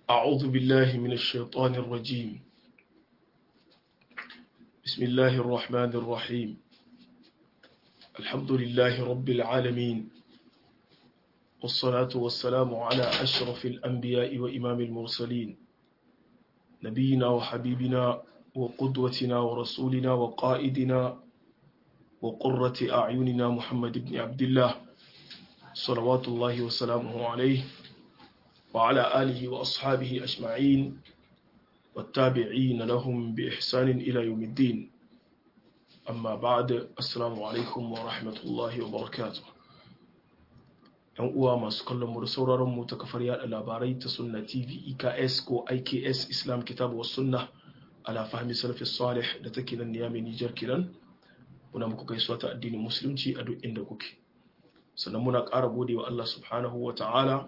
أعوذ بالله من الشيطان الرجيم بسم الله الرحمن الرحيم الحمد لله رب العالمين والصلاة والسلام على أشرف الأنبياء وإمام المرسلين نبينا وحبيبنا وقدوتنا ورسولنا وقائدنا وقرة أعيننا محمد بن عبد الله صلوات الله وسلامه عليه وعلى آله وأصحابه أجمعين والتابعين لهم بإحسان إلى يوم الدين أما بعد السلام عليكم ورحمة الله وبركاته ‘yan uwa masu kallon mu da sauraron mu ta kafar yada labarai ta sunna tv eks ko iks islam kitabu wa sunna ala fahmi salafi salih da take nan niyami nijar kiran muna muku gaisuwa ta addinin musulunci a duk inda kuke sannan muna ƙara gode wa allah subhanahu wa ta'ala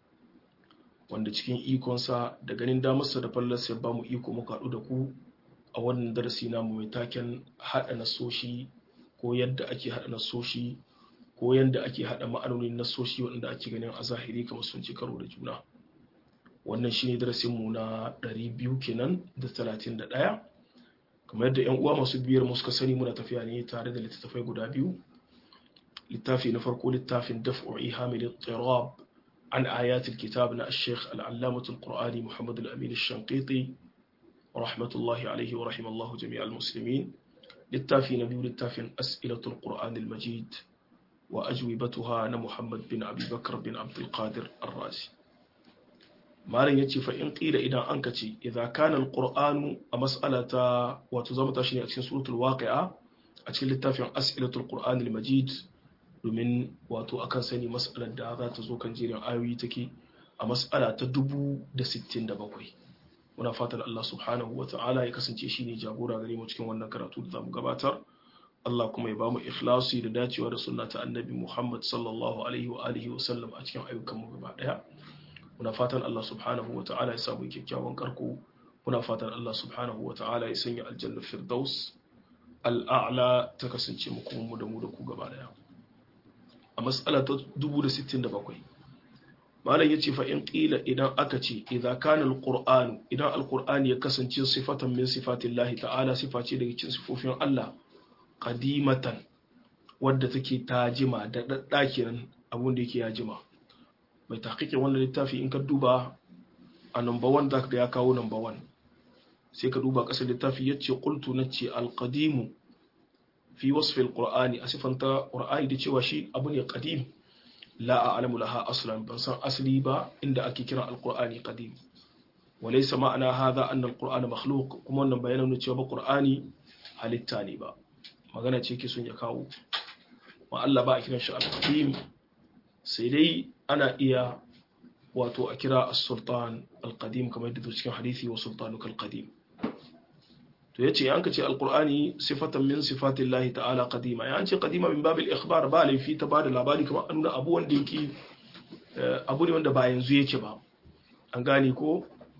wanda cikin ikonsa da ganin damarsa da fallarsa ya bamu iko muka haɗu da ku a wannan darasi namu mai taken haɗa nasoshi ko yadda ake haɗa nasoshi ko yadda ake haɗa ma'anonin nasoshi waɗanda ake ganin a zahiri kamar sun ci karo da juna wannan shine darasinmu na 200 kenan da 31 kamar yadda yan uwa masu biyar mu suka sani muna tafiya ne tare da littattafai guda biyu littafi na farko littafin daf'u ihamil tirab عن آيات الكتاب نا الشيخ العلامة القرآني محمد الأمين الشنقيطي ورحمة الله عليه ورحم الله جميع المسلمين للتافي نبي للتافي أسئلة القرآن المجيد وأجوبتها محمد بن أبي بكر بن عبد القادر الرازي ما لن يتي فإن قيل إذا أنكتي إذا كان القرآن مسألة وتزمت شيء أتكين سورة الواقعة أتكين للتافي أسئلة القرآن المجيد domin wato akan sani mas'alar da za ta zo kan jerin ayoyi take a mas'ala ta dubu da sittin da bakwai muna fatan Allah subhanahu wa ta'ala ya kasance shi ne jagora gare mu cikin wannan karatu da zamu gabatar Allah kuma ya bamu ikhlasi da dacewa da sunna ta annabi Muhammad sallallahu alaihi wa alihi wa sallam a cikin ayyukan mu gaba daya muna fatan Allah subhanahu wa ta'ala ya samu kyakkyawan karko muna fatan Allah subhanahu wa ta'ala ya sanya aljanna firdaus al'a'la ta kasance mu kuma mu da mu da ku gaba daya a matsala ta 1067 malam ya ce fa'in ƙila idan aka ce idan kanin alƙur'anu idan alƙur'ani ya kasance sifatan min sifatin lahi ta'ala sifa ce daga cikin sifofin Allah ƙadimatan wadda take ta jima da ɗaɗɗakinan abin da yake ya jima mai taƙiƙin wannan littafi in ka duba a number one za ka ya kawo number one sai ka duba ƙasar littafi ya ce ƙultu na ce alƙadimu fi wasfil qur'ani a sifanta qur'ani da cewa shi abu ne qadim la a'lamu laha aslan ban san asali ba inda ake kira alqur'ani qadim wa laysa ma'ana hadha anna alqur'ana makhluq kuma wannan bayanan ne cewa qur'ani halitta ne ba magana ce ke son ya kawo wa Allah ba a kiran shi al-qadim sai dai ana iya wato a kira as-sultan al-qadim kamar da cikin hadisi wa sultanuka al-qadim to ya ce yanka ce alkur'ani sifatan min sifatin lahi ta'ala kadima ya ce kadima min babil ikhbar ba laifi ta ba da labari kamar an nuna abu wanda yake abu ne wanda ba yanzu yake ba an gane ko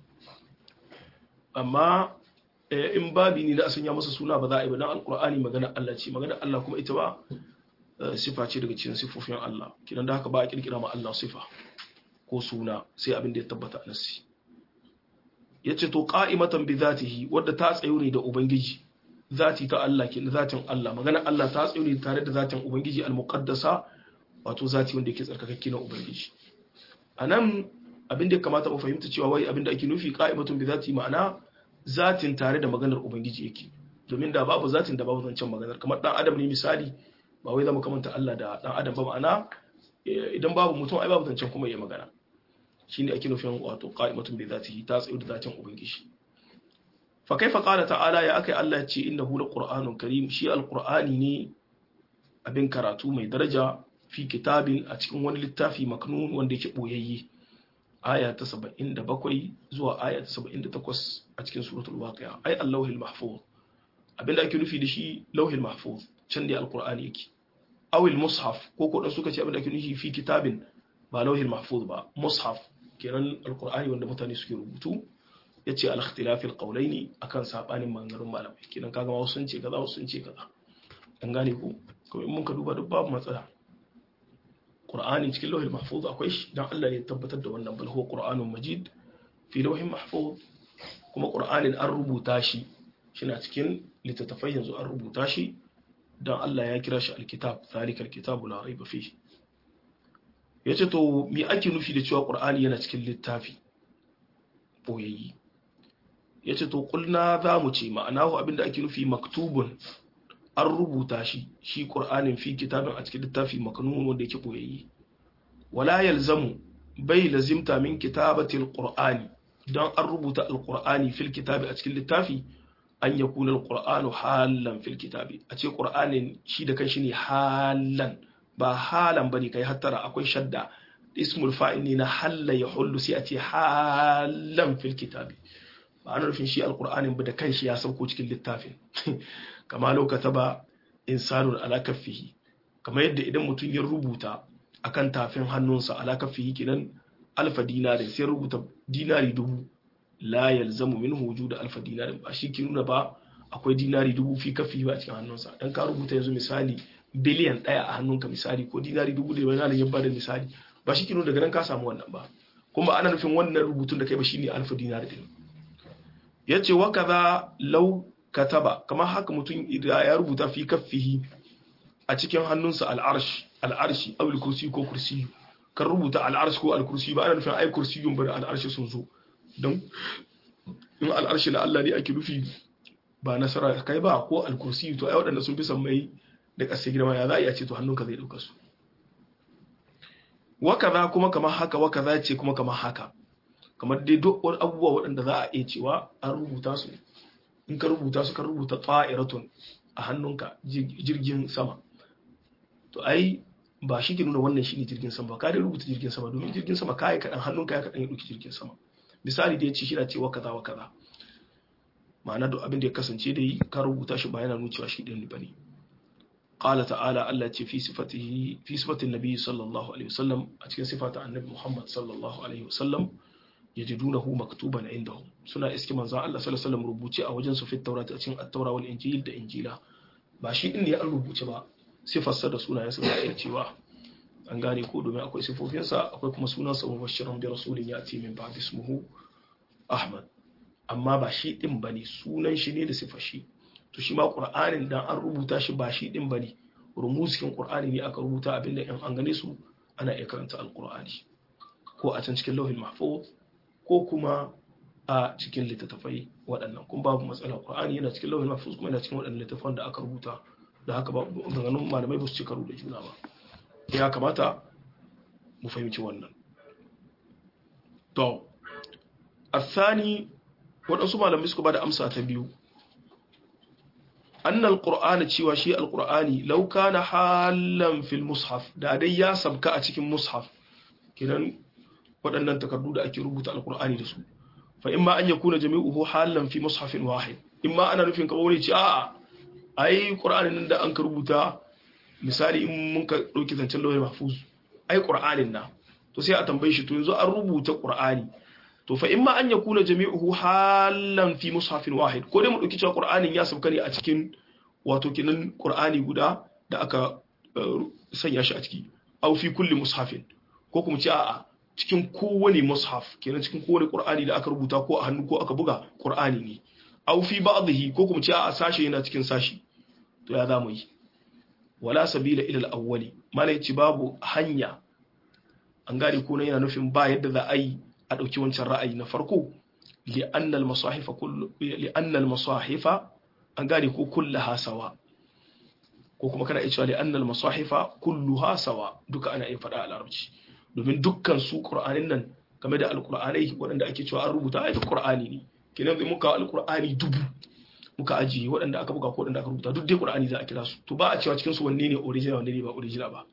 amma in babi ne da a sanya masa suna ba za a yi ba dan alkur'ani magana Allah ce magana Allah kuma ita ba sifa ce daga cikin sifofin Allah kidan da haka ba a kirkira ma Allah sifa ko suna sai abin da ya tabbata a nasi ya ce to ƙa'imatan bi zatihi wadda ta tsayo ne da Ubangiji zati ta Allah ke zatin Allah magana Allah ta tsayo ne tare da zatin Ubangiji al-muqaddasa wato zati wanda yake tsarkakakke na Ubangiji a nan abin da ya kamata mu fahimta cewa wai abin da ake nufi ƙa'imatun bi zati ma'ana zatin tare da maganar Ubangiji yake domin da babu zatin da babu zancen maganar kamar dan adam ne misali ba wai zama kamanta Allah da dan adam ba ma'ana idan babu mutum ai babu zancen kuma ya magana shine ake nufin wato qa'imatun bi zatihi ta tsayu da zatin ubangiji fa kaifa qala ta'ala ya akai Allah ya ce innahu laqur'anun karim shi alqur'ani ne abin karatu mai daraja fi kitabin a cikin wani littafi maknun wanda yake boyayye aya ta 77 zuwa aya ta 78 a cikin suratul waqi'a ay allahul mahfuz abinda ake nufi da shi lauhil mahfuz can da alqur'ani yake awil mushaf ko ko dan suka ce abinda ake nufi fi kitabin ba lauhil mahfuz ba mushaf kenan alkur'ani wanda mutane suke rubutu ya ce al-ikhtilafil qawlaini akan sabanin maganganun malamai kenan kaga ma sun ce kaza sun ce kaza an gane ko kuma in mun ka duba duk babu matsala qur'ani cikin lauhil mahfuz akwai shi dan Allah ya tabbatar da wannan bal huwa qur'anun majid fi lawhin mahfuz kuma qur'anin an rubuta shi shina cikin littattafai yanzu an rubuta shi dan Allah ya kira shi alkitab zalikal kitabu la raiba fihi yace to me ake nufi da cewa qur'ani yana cikin littafi boyayyi yace to kulna za mu ce ma'anahu abinda ake nufi maktubun an rubuta shi shi qur'anin fi kitabin a cikin littafi maknun wanda yake boyayyi wala yalzamu bai lazimta min kitabati alqur'ani dan an rubuta alqur'ani fil kitabi a cikin littafi an yakuna alqur'anu halan fil kitabi a ce qur'anin shi da kanshi ne halan ba halan bane kai hattara akwai shadda ismul fa'il ne na halla ya hullu sai a ce halan fil kitabi ba ana nufin shi alqur'anin ba da kanshi ya sauko cikin littafin kama lokata ba insanun ala kaffihi kamar yadda idan mutum ya rubuta akan tafin hannunsa ala kaffihi kenan alfa dinari sai rubuta dinari dubu la yalzamu minhu wujud alfa dinari ba shi ke nuna ba akwai dinari dubu fi kaffihi ba a cikin hannunsa dan ka rubuta yanzu misali biliyan ɗaya a hannunka misali ko dinari dubu da wani ya bada misali ba shi ke nuna daga nan ka samu wannan ba kuma ana nufin wannan rubutun da kai ba shine alfa dinari din yace wa kaza law kataba kamar haka mutum ya rubuta fi kaffihi a cikin hannunsa al'arsh al'arshi aw kursi ko kursi kan rubuta al'arsh ko al-kursi ba ana nufin ai kursiyun bari al'arshi sun zo don in al'arshi la Allah ne ake nufi ba nasara kai ba ko al-kursi to ai waɗanda sun fi san mai da ƙasa girma ya za a iya ce to hannunka zai ɗauka su wakaza kuma kamar haka wakaza ce kuma kamar haka kamar dai duk wani abubuwa waɗanda za a iya cewa an rubuta su in ka rubuta su ka rubuta ta'iratun a hannunka jirgin sama to ai ba shi ke nuna wannan shi ne jirgin sama ba ka dai rubuta jirgin sama domin jirgin sama ka yi kaɗan hannunka ya kaɗan ya ɗauki jirgin sama misali da ya ce shi na cewa kaza wa kaza ma'ana duk abin da ya kasance dai ka rubuta shi ba yana nuna cewa shi ɗin ba ne قال تعالى الله في صفته في صفة النبي صلى الله عليه وسلم أتكلم صفة النبي محمد صلى الله عليه وسلم يجدونه مكتوبا عندهم سنة اسكي من الله صلى الله عليه وسلم ربوتي أو جنس في التوراة أتكلم التوراة والإنجيل ده إنجيلا باشي إني أن ربوتي با صفة سنة سنة يسمى إيتيوا an gane ko domin akwai sifofinsa akwai kuma sunansa mubashiran bi rasulin ya ce min ba ismuhu ahmad amma ba shi din bane sunan shi ne da sifar shi to shi ma qur'anin dan an rubuta shi ba shi din bane rumuskin qur'ani ne aka rubuta abinda in an gane su ana iya karanta alqur'ani ko a can cikin lauhin mahfuz ko kuma a cikin littattafai waɗannan kun babu matsala qur'ani yana cikin lauhin mahfuz kuma yana cikin waɗannan littattafan da aka rubuta da haka ba maganganun malamai ba su ci karo da juna ba ya kamata mu fahimci wannan to asani waɗansu malamai suka ba da amsa ta biyu أن القرآن cewa shi alqur'ani law kana halan fil mushaf da dai ya sabka a cikin mushaf kidan waɗannan takardu da ake rubuta alqur'ani da su fa imma an yakuna jami'uhu halan fi mushafin wahid imma ana nufin kamar wani ce a'a ai qur'anin nan da an ka rubuta misali in mun ka dauki zancen lawyer mahfuz ai qur'anin na to sai a tambaye shi to yanzu an rubuta qur'ani to fa imma an yakuna jami'uhu halan fi mushafin wahid ko dai mu dauki cewa qur'anin ya sauka ne a cikin wato kinan qur'ani guda da aka sanya shi a ciki aw fi kulli mushafin ko kuma ce a'a cikin kowane mushaf kenan cikin kowane qur'ani da aka rubuta ko a hannu ko aka buga qur'ani ne aw fi ba'dhihi ko kuma ce a'a sashe yana cikin sashi to ya zamu yi wala sabila ila al-awwali malai ci babu hanya an gane ko yana nufin ba yadda za a yi a ɗauki wancan ra'ayi na farko li'annal masahifa an gane ko kullaha sawa ko kuma kana iya cewa li'annal masahifa kulluha sawa duka ana iya faɗa a larabci domin dukkan su qur'anin nan game da alqur'anai waɗanda ake cewa an rubuta ai qur'ani ne kenan zai muka alqur'ani dubu muka ajiye waɗanda aka buga ko waɗanda aka rubuta duk dai qur'ani za a kira su to ba a cewa cikin su wanne ne original wanne ne ba original ba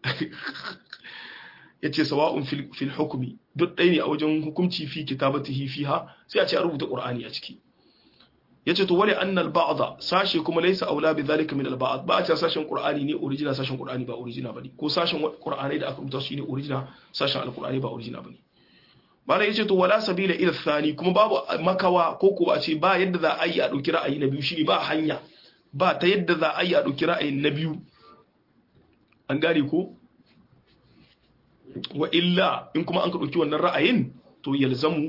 yace sawa'un fil hukmi duk ɗaya ne a wajen hukunci fi kitabatihi fiha sai a ce a rubuta qur'ani a ciki yace to wali annal ba'dha sashe kuma laysa aula bi zalika min al ba'd ba a ce sashen qur'ani ne original sashen qur'ani ba original bane ko sashen qur'ani da aka rubuta shi ne original sashen alqur'ani ba original bane bala yace to wala sabila ila thani kuma babu makawa ko ko a ce ba yadda za a yi a dauki ra'ayi na biyu shine ba hanya ba ta yadda za a yi a dauki ra'ayin na biyu an gane ko wa illa in kuma an ka ɗauki wannan ra'ayin to yalzamu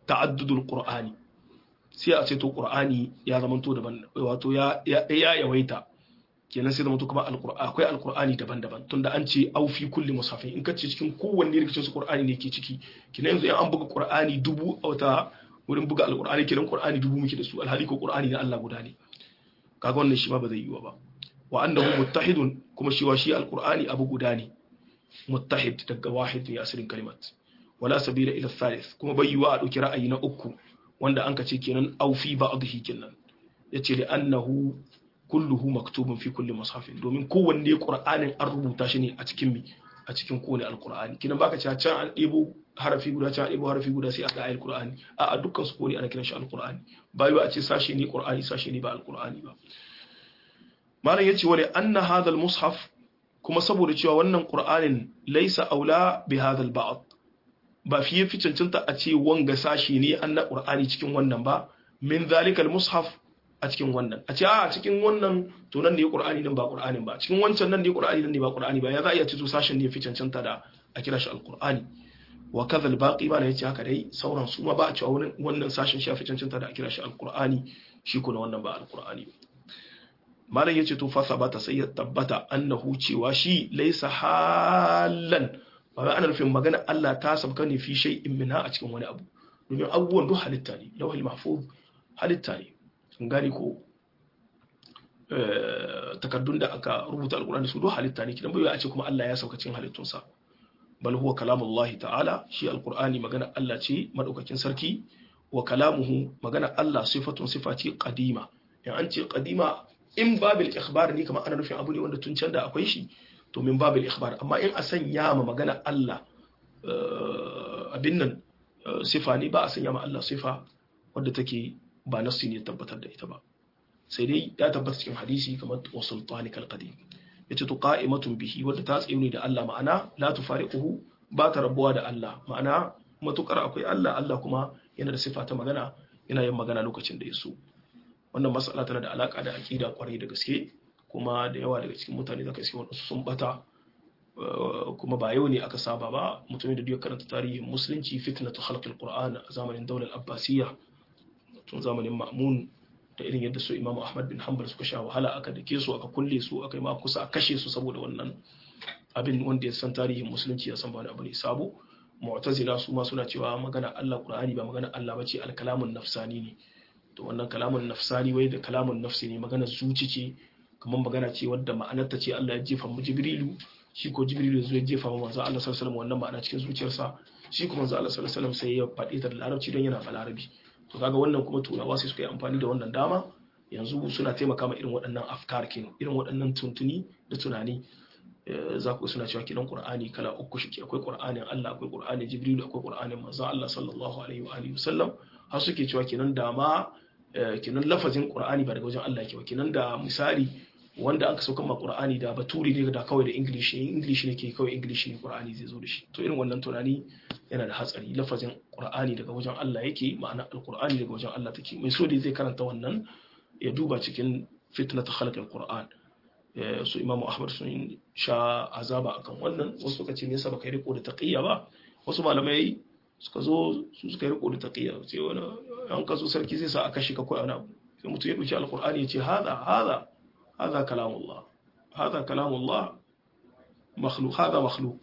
ta'addudul qur'ani sai a ce to qur'ani ya zama to daban wato ya ya yawaita kenan sai zama to kuma alqur'ani akwai alqur'ani daban-daban tunda an ce au fi kulli mushafin in kace cikin kowanne daga cikin su qur'ani ne ke ciki kenan yanzu an buga qur'ani dubu a wata wurin buga alqur'ani kenan qur'ani dubu muke da su alhali ko qur'ani na Allah guda ne kaga wannan shi ma ba zai yiwu ba wa annahu muttahidun kuma shi wa shi alqur'ani abu guda ne muttahid daga wahid ne asirin kalimat wala sabila ila thalith kuma bai yiwu a dauki ra'ayi na uku wanda an kace kenan au fi ba'dhi kenan yace li annahu kulluhu maktubun fi kulli mushafin domin kowanne qur'anin an rubuta shi ne a cikin mi a cikin kowane alqur'ani kinan baka cewa can an debo harafi guda can an debo harafi guda sai a ga ayar qur'ani a a dukkan su kowane ana kiran shi alqur'ani ba yiwu a ce sashi ne qur'ani sashi ne ba alqur'ani ba malam yace wali anna hadha almushaf kuma saboda cewa wannan qur'anin laysa aula bi hadha alba'd ba fiye fi cancanta a ce wanga sashi ne an na qur'ani cikin wannan ba min zalika almushaf a cikin wannan a ce a cikin wannan to nan ne qur'ani nan ba qur'anin ba cikin wancan nan ne qur'ani nan ne ba qur'ani ba ya za a iya ce to sashen ne fi cancanta da a kira shi alqur'ani wa kadha albaqi ba ne yace haka dai sauran su ma ba a cewa wannan sashen shi fi cancanta da a kira shi alqur'ani shi kuma wannan ba alqur'ani malam yace to fa sabata sai ya tabbata annahu cewa shi laysa halan ba wai ana nufin magana Allah ta sabka ne fi shay'in minha a cikin wani abu domin abubuwan duk halitta ne lawhil mahfuz halitta ne sun gane ko takardun da aka rubuta alkurani su duk halitta ne kidan bai a ce kuma Allah ya sauka cikin halittunsa bal huwa kalamullahi ta'ala shi alkur'ani magana Allah ce madaukakin sarki wa kalamuhu magana Allah sifatun sifati qadima in an ce qadima in babil ikhbar ne kamar ana nufin abu ne wanda tun can da akwai shi to min babil ikhbar amma in a sanya ma magana Allah abin nan sifa ne ba a sanya ma Allah sifa wadda take ba nassi ne tabbatar da ita ba sai dai ya tabbata cikin hadisi kamar wa sultani kal qadim yace to qa'imatun bihi wadda ta tsaye ne da Allah ma'ana la tufariquhu ba ta rabuwa da Allah ma'ana matukar akwai Allah Allah kuma yana da sifa ta magana yana yin magana lokacin da ya so wannan mas'ala tana da alaka da aqida kwarai da gaske kuma da yawa daga cikin mutane zaka iske wadansu sun bata kuma ba yau ne aka saba ba mutumin da duk karanta tarihin musulunci fitnatu khalqil qur'an a zamanin daular abbasiyya tun zamanin ma'mun da irin yadda su imamu ahmad bin hanbal suka sha wahala aka dake su aka kulle su aka yi ma kusa a kashe su saboda wannan abin wanda ya san tarihin musulunci ya san ba wani abu ne sabo mu'tazila su ma suna cewa magana Allah qur'ani ba magana Allah bace al-kalamun nafsani ne to wannan kalamun nafsani wai da kalamun nafsi ne magana zuci ce kamar magana ce wadda ma'anarta ce Allah ya jefa mu jibrilu shi ko jibrilu zai jefa mu manzo Allah sallallahu alaihi wasallam wannan ma'ana cikin zuciyarsa shi kuma manzo Allah sallallahu alaihi wasallam sai ya faɗi ta da larabci don yana balarabi to kaga wannan kuma turawa sai suka yi amfani da wannan dama yanzu suna taimaka ma irin waɗannan afkar kin irin waɗannan tuntuni da tunani za ku suna cewa kidan qur'ani kala uku shi akwai qur'anin Allah akwai qur'anin jibril akwai qur'anin manzo Allah sallallahu alaihi wa alihi wasallam har suke cewa kinan dama kinan lafazin qur'ani ba daga wajen Allah yake ba kinan da misali wanda aka sauka ma qur'ani da baturi ne da kawai da english ne english ne ke kawai english ne qur'ani zai zo da shi to irin wannan tunani yana da hatsari lafazin qur'ani daga wajen Allah yake ma'ana alqur'ani daga wajen Allah take mai so da zai karanta wannan ya duba cikin fitnat khalq alqur'an su imam ahmad sun sha azaba akan wannan wasu suka ce me yasa baka riko da taqiyya ba wasu malamai suka zo su suka riko da taqiyya sai wani an kaso sarki zai sa aka shi ka koyi wani abu sai mutum ya dauki alqur'ani ya ce hada hada هذا كلام الله هذا كلام الله مخلوق هذا مخلوق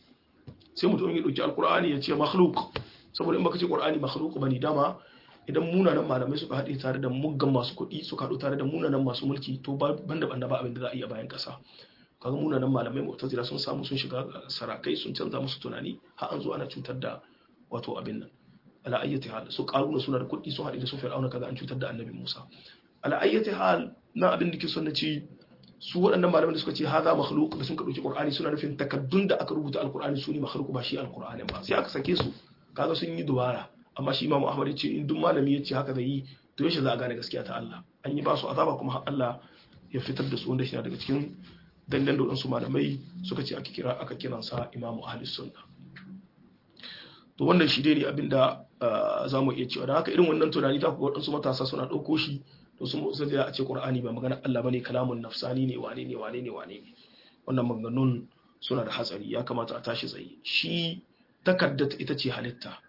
sai mutum ya dauki alqur'ani ya ce makhluk saboda in baka ce qur'ani makhluk bane dama idan munanan malamai suka haɗe tare da muggan masu kuɗi suka haɗu tare da munanan masu mulki to banda banda ba abin da za a iya bayan ƙasa kaga munanan malamai mu'tazila sun samu sun shiga sarakai sun canza musu tunani har an zo ana cutar da wato abin nan ala ayyati hal su qaruna suna da kuɗi sun haɗe da su fir'auna kaga an cutar da annabi Musa ala ayyati hal na abin da ke son na ci su waɗannan malaman da suka ce haza makhluq da sun ka dauki qur'ani suna nufin takaddun da aka rubuta alqur'ani su ne makhluq ba shi alqur'ani ba sai aka sake su kaga sun yi dubara amma shi imamu ahmad ya ce in duk malami ya ce haka zai yi to yaushe za a gane gaskiya ta Allah an yi ba su azaba kuma har Allah ya fitar da su wanda shi daga cikin dangan da waɗansu malamai suka ce aka kira aka kiransa imamu ahli sunna to wannan shi dai ne abinda za mu iya cewa da haka irin wannan tunani za ku ga waɗansu matasa suna ɗauko shi to sun mutu da a ce qur'ani ba magana Allah bane kalamun nafsani ne wane ne wane ne wane ne wannan maganganun suna da hatsari ya kamata a tashi tsaye shi takarda ita ce halitta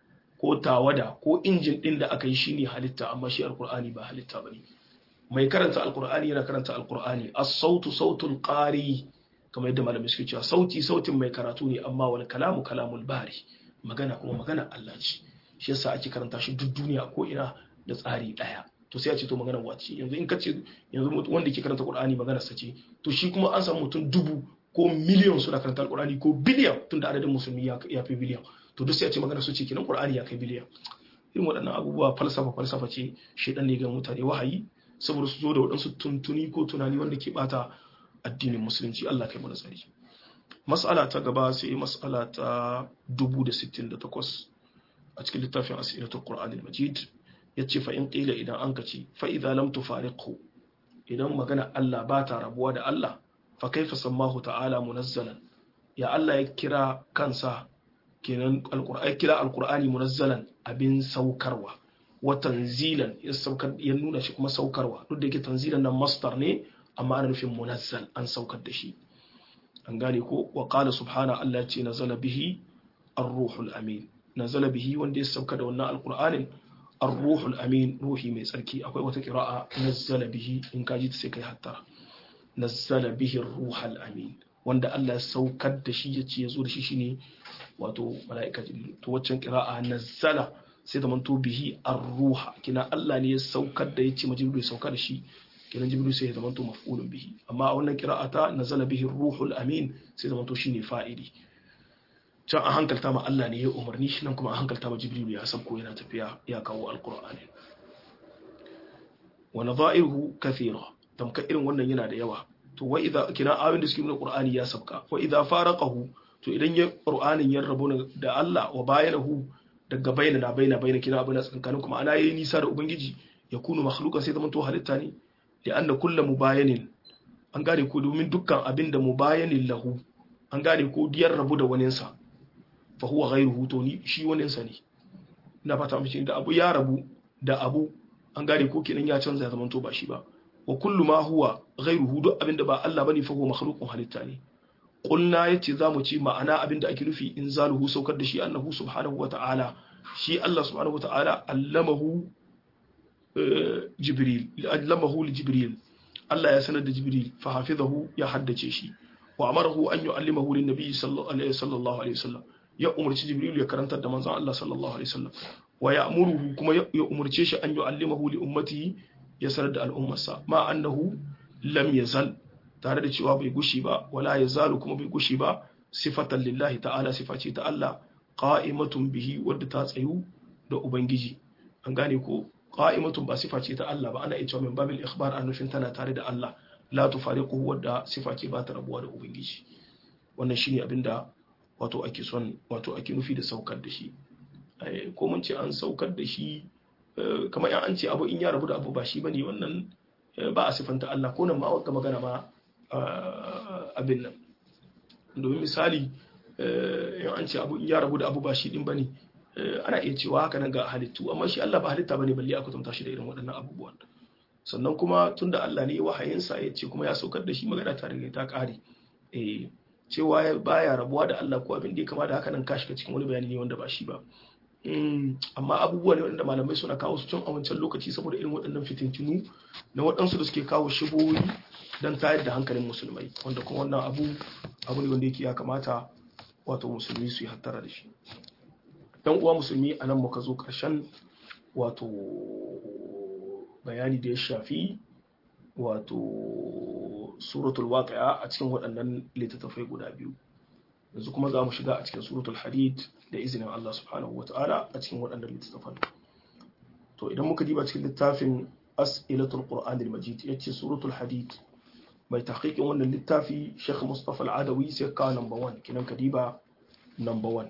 ko tawada ko injin din da aka yi shine halitta amma shi alqur'ani ba halitta bane mai karanta alqur'ani yana karanta alqur'ani as-sautu sautul qari kamar yadda malamai suke cewa sauti sautin mai karatu ne amma wal kalamu kalamul bari magana kuma magana Allah ce shi yasa ake karanta shi duk duniya ko ina da tsari daya to sai a ce to magana wace yanzu in ka ce yanzu wanda ke karanta Qur'ani magana sa ce to shi kuma an samu mutum dubu ko miliyan suna karanta Qur'ani ko biliyan tunda adadin musulmi ya fi biliyan to duk sai a ce magana su ce kenan Qur'ani ya kai biliyan irin waɗannan abubuwa falsafa falsafa ce shedan ne ga mutane wahayi saboda su zo da waɗansu tuntuni ko tunani wanda ke bata addinin musulunci Allah kai mana tsari mas'ala ta gaba sai mas'ala ta 1068 a cikin littafin asiratul qur'anil majid yace fa in qila idan an kace fa idza lam tufariqhu idan magana Allah ba ta rabuwa da Allah fa kaifa sammahu ta'ala munazzalan ya Allah ya kira kansa kenan alqur'ani kira alqur'ani munazzalan abin saukarwa wa tanzilan ya saukar ya nuna shi kuma saukarwa duk da yake tanzilan nan masdar ne amma ana nufin munazzal an saukar da shi an gane ko wa qala subhana Allah ya ce nazala bihi ar-ruhul amin nazala bihi wanda ya sauka da wannan alqur'anin ar-ruhul amin ruhi mai tsarki akwai wata qira'a nazala bihi in ka ji ta sai kai hatta nazala bihi ar-ruhul amin wanda Allah ya saukar da shi yace yazo da shi shine wato mala'ika jibril to waccan qira'a nazala sai da manto bihi ar-ruha kina Allah ne ya saukar da yace majibril ya sauka da shi kenan jibril sai ya zamanto maf'ulun bihi amma a wannan qira'ata nazala bihi ruhul amin sai zamanto shine fa'ili can a hankalta ma Allah ne ya umarni shi nan kuma a hankalta ma jibril ya sabko yana tafiya ya kawo alqur'ani wa nadha'iruhu kathira tamka irin wannan yana da yawa to wa idza kina ayoyin da suke nuna qur'ani ya sabka wa idza faraqahu to idan ya qur'anin ya rabu da Allah wa bayanahu daga bayna na bayna bayna kina abin tsankanin kuma ana yayi nisa da ubangiji ya kunu makhluqa sai zamanto halitta ne li'anna kullu mubayanin an gane ko domin dukkan abin da mubayanin lahu an gane ko diyar rabu da waninsa fa huwa ghayruhu to ni shi waninsa ne ina fata mace da abu ya rabu da abu an gane ko kenan ya canza zaman to ba shi ba wa kullu ma huwa ghayruhu duk abin da ba Allah bane fa huwa makhluqun halitta ne qulna yace zamu ci ma'ana abin da ake nufi in zaluhu saukar da shi annahu subhanahu wa ta'ala shi Allah subhanahu wa ta'ala allamahu jibril allamahu li jibril Allah ya sanar da jibril fa hafizahu ya haddace shi wa amarahu an yu'allimahu lin nabiy sallallahu alaihi wasallam ya umarci jibril ya karantar da manzon Allah sallallahu alaihi wasallam wa ya'muruhu kuma ya umarce shi an yu'allimahu li ummatihi ya sanar da al'ummarsa ma annahu lam yazal tare da cewa bai gushi ba wala yazalu kuma bai gushi ba sifatan lillahi ta'ala sifa ce ta Allah qa'imatun bihi wadda ta tsayu da ubangiji an gane ko qa'imatun ba sifa ce ta Allah ba ana ita min babil ikhbar an nufin tana tare da Allah la tufariquhu wadda sifa ce ba ta rabuwa da ubangiji wannan shine abinda wato ake son wato ake nufi da saukar da shi ko mun ce an saukar da shi kamar yan an ce abu in ya rabu da abu ba shi bane wannan ba a sifanta Allah ko nan ma wata magana ma abin nan domin misali yan an ce abu in ya rabu da abu ba shi din bane ana iya cewa haka nan ga halittu amma shi Allah ba halitta bane balle a kwatanta shi da irin waɗannan abubuwan sannan kuma tunda Allah ne wahayinsa ya ce kuma ya saukar da shi magana ta riga ta ƙare eh cewa baya rabuwa da Allah ko abin da ya kama da haka nan ka shiga cikin wani bayani ne wanda ba shi ba amma abubuwa ne waɗanda malamai suna kawo su tun a wancan lokaci saboda irin waɗannan fitintinu na waɗansu da suke kawo shigoyi don tayar da hankalin musulmai wanda kuma wannan abu abu ne wanda yake ya kamata wato musulmi su yi hattara da shi dan uwa musulmi a nan muka zo ƙarshen wato bayani da ya shafi wato suratul waqi'a a cikin waɗannan littattafai guda biyu yanzu kuma za mu shiga a cikin suratul hadid da izinin Allah subhanahu wa ta'ala a cikin waɗannan littattafan to idan muka diba cikin littafin as'ilatul qur'anil majid yace suratul hadid mai tahqiqin wannan littafi Sheikh Mustafa Al-Adawi sai ka number 1 kinan kadiba number 1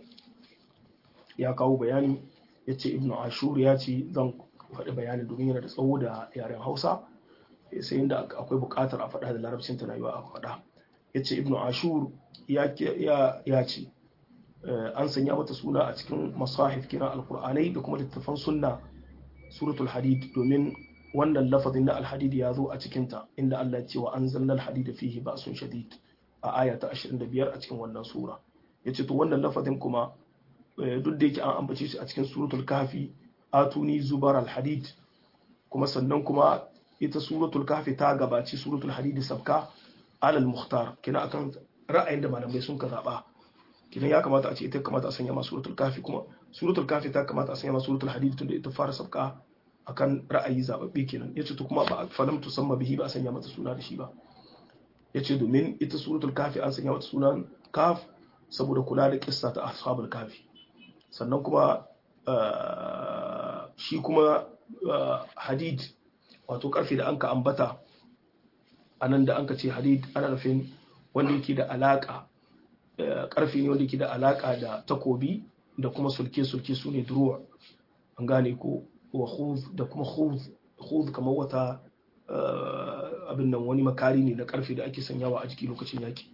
ya kawo bayani yace Ibn Ashur ya ce zan faɗi bayanin domin yana da tsawo da yaren Hausa sai inda akwai buƙatar a faɗa da larabcin ta rayuwa a faɗa yace Ibn Ashur ya ce an sanya mata suna a cikin masahif kiran alkur'anai da kuma littattafan sunna suratul hadid domin wannan lafazin na alhadid ya zo a cikinta inda Allah ya ce wa an zanna alhadid fihi ba'sun shadid a aya ta 25 a cikin wannan sura yace to wannan lafazin kuma duk da yake an ambace shi a cikin suratul kafi atuni zubar al-hadid kuma sannan kuma ita suratul kafi ta gabaci suratul hadid sabka alal muhtar kina akan ra'ayin da malamai sun ka zaba kidan ya kamata a ce ita kamata a sanya ma suratul kafi kuma suratul kafi ta kamata a sanya ma suratul hadid tunda ita fara sabka akan ra'ayi zababbe kenan yace to kuma ba falam tusamma bihi ba a sanya mata suna da shi ba yace domin ita suratul kafi an sanya mata sunan kaf saboda kula da kissa ta ashabul kafi sannan kuma shi kuma hadid wato karfe da anka ambata anan da anka ce hadid ana nufin wanda yake da alaka karfe ne wanda yake da alaka da takobi da kuma sulke-sulke su ne duruwa an gane ko wa khuz da kuma khuz khuz kamar wata abin nan wani makari ne na karfe da ake sanyawa a jiki lokacin yaki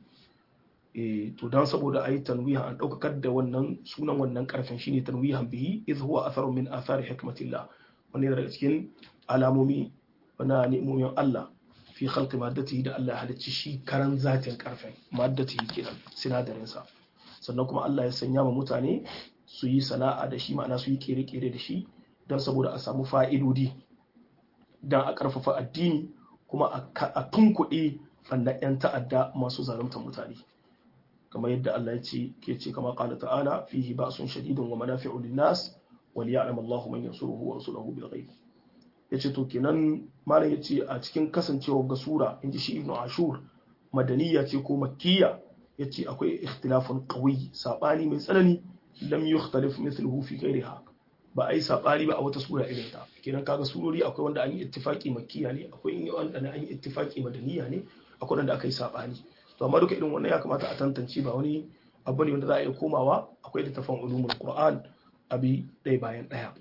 to dan saboda ayi tanwihan an daukakar da wannan sunan wannan karfen shine tanwihan bihi idh huwa atharun min athari hikmatillah wani daga cikin alamomi na ni'imomin Allah fi khalqi maddatihi da Allah ya halicci shi karan zatin karfen maddatihi kenan sinadarin sa sannan kuma Allah ya sanya ma mutane su yi sana'a da shi ma'ana su yi kere-kere da shi don saboda a samu fa'idodi don a karfafa addini kuma a tunkuɗe fannin 'yan ta'adda masu zaluntar mutane kamar yadda Allah ya ce ke ce kama qala ta'ala fihi ba'sun shadidun wa manafi'u lin-nas wa liya'lam Allahu man yansuruhu wa rasuluhu bil ghaib yace to kenan malam yace a cikin kasancewar ga sura inji shi Ibn Ashur madaniya ce ko makkiya yace akwai ikhtilafun qawi sabani mai tsanani lam yukhtalif mithluhu fi ghayriha ba ai sabani ba a wata sura irin ta kenan kaga surori akwai wanda an yi ittifaki makkiya ne akwai wanda an yi ittifaki madaniya ne akwai wanda aka yi sabani to amma duka irin wannan ya kamata a tantance ba wani abu ne wanda za a iya komawa akwai littafin ulumul qur'an abi ɗaya bayan ɗaya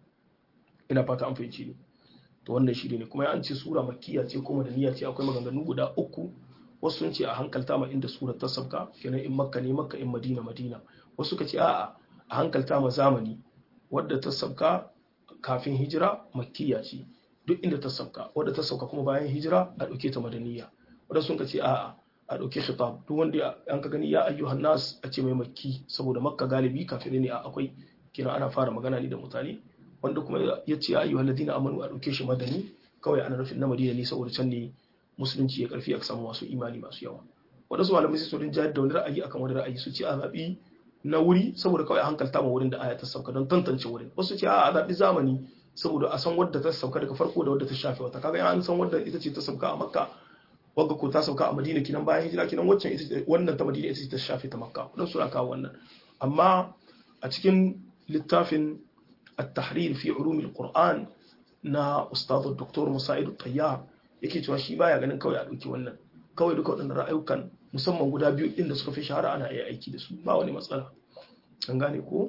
ina fata an fahimci ne to wannan shi ne kuma an ce sura makkiya ce ko madaniya ce akwai maganganu guda uku wasu sun ce a hankalta ma inda surar ta sabka kenan in makka ne makka in madina madina wasu suka ce a'a a hankalta ma zamani wadda ta sabka kafin hijira makkiya ce duk inda ta sabka wadda ta sauka kuma bayan hijira a ɗauke ta madaniya wadda sun ka ce a'a a ɗauki khitab duk wanda an ka gani ya ayyuhan nas a ce mai makki saboda makka galibi kafin ne a akwai kina ana fara magana ne da mutane wanda kuma ya ce ya ayyuhan ladina amanu a ɗauke shi madani kawai ana nufin na madina ne saboda can ne musulunci ya karfi a samu masu imani masu yawa wadansu malamai sai su rin jayar da wani ra'ayi akan wani ra'ayi su ce a zaɓi na wuri saboda kawai a hankalta ma wurin da aya ta sauka don tantance wurin wasu ce a zaɓi zamani saboda a san wadda ta sauka daga farko da wadda ta shafe wata kaga an san wadda ita ce ta sauka a makka wagga ko ta sauka a madina kinan bayan hijira kinan waccan wannan ta madina ita ce ta shafe ta makka don suna kawo wannan amma a cikin littafin at-tahrir fi ulum al-qur'an na ustad dr musa'id tayyar yake cewa shi baya ganin kawai a dauki wannan kawai duka waɗannan ra'ayukan musamman guda biyu din da suka fi shahara ana iya aiki da su ba wani matsala an gane ko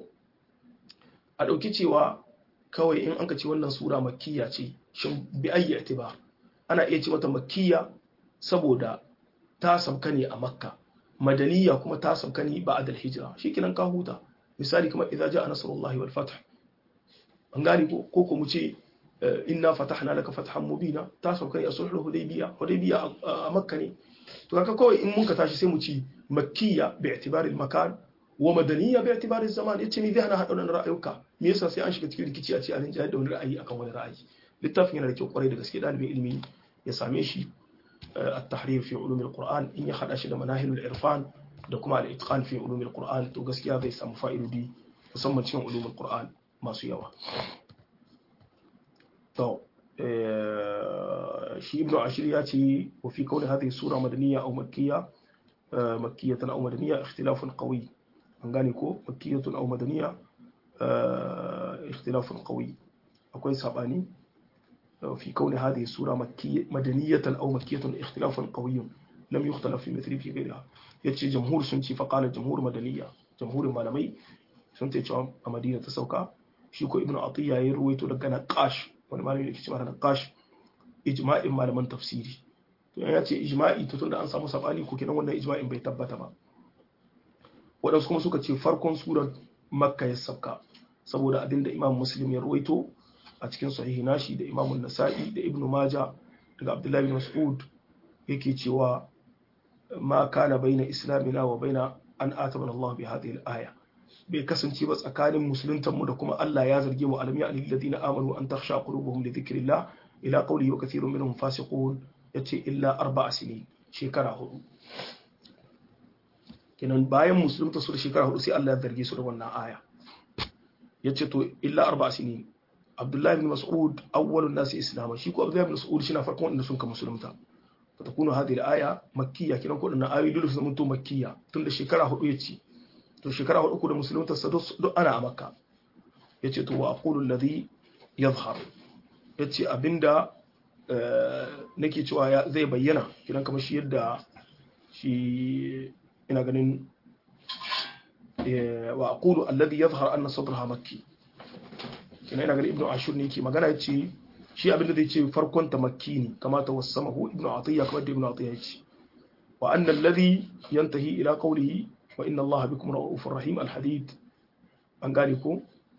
a dauki cewa kawai in an ka ce wannan sura makkiya ce shin bi ayyi itibar ana iya ce mata makkiya saboda ta sauka ne a makka madaniya kuma ta sauka ne ba adal hijira shi kinan ka huta misali kamar idza jaa nasrullahi wal fath an gane ko ko ko mu ce inna fatahna laka fathan mubina ta sauka ne a sulhul hudaybiya hudaybiya a makka ne to kaka kawai in mun ka tashi sai mu ci makkiya bi i'tibari al makan wa madaniya bi i'tibari zaman yace me zai hana hada wannan ra'ayuka me yasa sai an shiga cikin rikici a ce an jayar da wani ra'ayi akan wani ra'ayi littafin yana da kyau kwarai da gaske dalibin ilimi ya same shi التحرير في علوم القرآن إن يخد أشد مناهل العرفان دكما الإتقان في علوم القرآن تو gaskiya zai samu fa'idodi musamman cikin ulumul Qur'an masu yawa to shi ibnu ashir ya ce wa fi kauni hadhihi sura madaniyya aw makkiyya makkiyatan aw madaniyya ikhtilafun qawi an gane ko makkiyatun aw madaniyya ikhtilafun qawi akwai sabani في كون هذه السورة مكية مدنية أو مكية اختلاف قوي لم يختلف في مثل في غيرها يتشي جمهور سنتي فقال الجمهور مدنية جمهور مالمي سنتي تشوام مدينة تسوكا شيكو ابن عطية يروي لك نقاش wani malami da ke cewa naqash ijma'in malaman tafsiri to ya ce ijma'i to tunda an samu sabani ko kenan wannan ijma'in bai tabbata ba waɗansu kuma suka ce farkon surar makka ya sabka saboda abinda imam muslim ya ruwaito a cikin sahihi nashi da imamun nasa'i da ibn maja daga abdullahi bin mas'ud yake cewa ma kana baina islamina wa baina an atabana Allah bi hadhihi al-aya bai kasance ba tsakanin musuluntanmu da kuma Allah ya zarge mu alam ya alil ladina amanu an takhsha qulubuhum li dhikrillah ila qawlihi wa kathirun minhum fasiqun yace illa arba'a sinin shekara hudu kenan bayan musulunta su da shekara hudu sai Allah ya zarge su da wannan aya yace to illa arba'a sinin Abdullahi bin Mas'ud awwalun nasi islama shi ko Abdullahi bin Mas'ud shi na farkon wanda sun ka musulunta fatakunu hadhihi al-aya makkiyya kenan ko dinnan ayoyi dole su zama to makkiyya tunda shekara hudu yace to shekara hudu ku da musulunta sa duk ana a makka yace to wa aqulu alladhi yadhhar yace abinda nake cewa zai bayyana kiran kamar shi yadda shi ina ganin wa aqulu alladhi yadhhar anna sadraha makki kina ina ganin ibnu ashur ne yake magana yace shi abinda zai ce farkon ta makki ne kama ta wasamahu ibnu atiya kamar da ibnu atiya yace wa anna alladhi yantahi ila qawlihi wa inna allaha bikum ra'ufur rahim alhadid an gane ko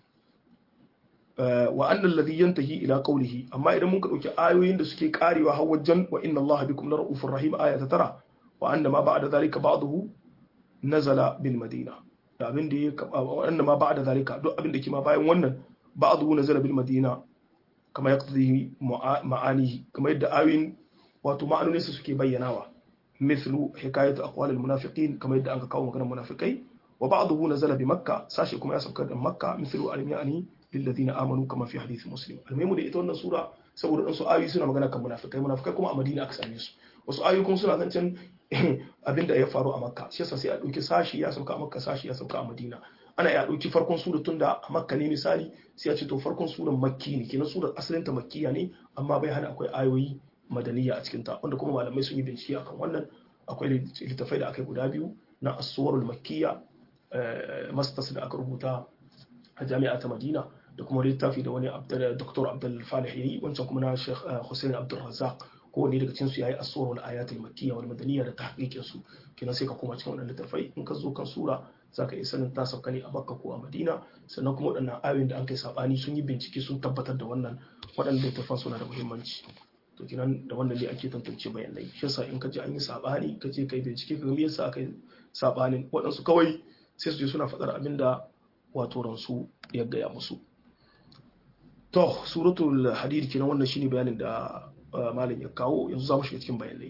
wa anna alladhi yantahi ila qawlihi amma idan mun ka dauki ayoyin da suke karewa har wajen wa inna allaha bikum ra'ufur rahim aya ta tara wa anna ma ba'da zalika ba'dahu nazala bil madina da abin da ya wa anna ma ba'da zalika duk abin da ke ma bayan wannan ba'dahu nazala bil madina kama yaqtadi ma'anihi kama yadda ayoyin wato ma'anonin su suke bayyanawa مثل حكاية أقوال المنافقين كما يدعى أنك قوم كان منافقين وبعضه نزل بمكة ساشي كما يسبك مكة مثل ألم يعني للذين آمنوا كما في حديث مسلم المهم دي إتوانا سورة saboda ɗansu ayoyi suna magana kan munafikai munafikai kuma a madina aka same su wasu ayoyi kuma suna zancen abin da ya faru a makka shi yasa sai a ɗauki sashi ya sauka a makka sashi ya sauka a madina ana ya ɗauki farkon sura tun da a makka ne misali sai a ce to farkon suran makki ne kenan surar asalin ta makkiya ne amma bai hana akwai ayoyi madaniya a cikinta wanda kuma malamai sun yi bincike akan wannan akwai littafai da aka guda biyu na asuwarul makkiya masters da aka rubuta a jami'a ta madina da kuma littafi da wani dr abdul falih yayi wancan kuma na sheikh hussein abdul razak kowanne daga cikin su yayi asuwarul ayatul makkiya wal madaniya da tahqiqin su kenan sai ka koma cikin wannan littafai in ka zo kan sura zaka iya sanin ta sauka ne a bakka ko a madina sannan kuma waɗannan ayoyin da an kai sabani sun yi bincike sun tabbatar da wannan waɗannan littafan suna da muhimmanci to kinan da wannan ne ake tantance bayanai shi yasa in ka ji an yi sabani ka je kai bincike ka ga me yasa aka yi sabanin waɗansu kawai sai su je suna faɗar abin da wato ransu ya gaya musu to suratul hadid kinan wannan shine bayanin da malam ya kawo yanzu za mu shiga cikin bayanai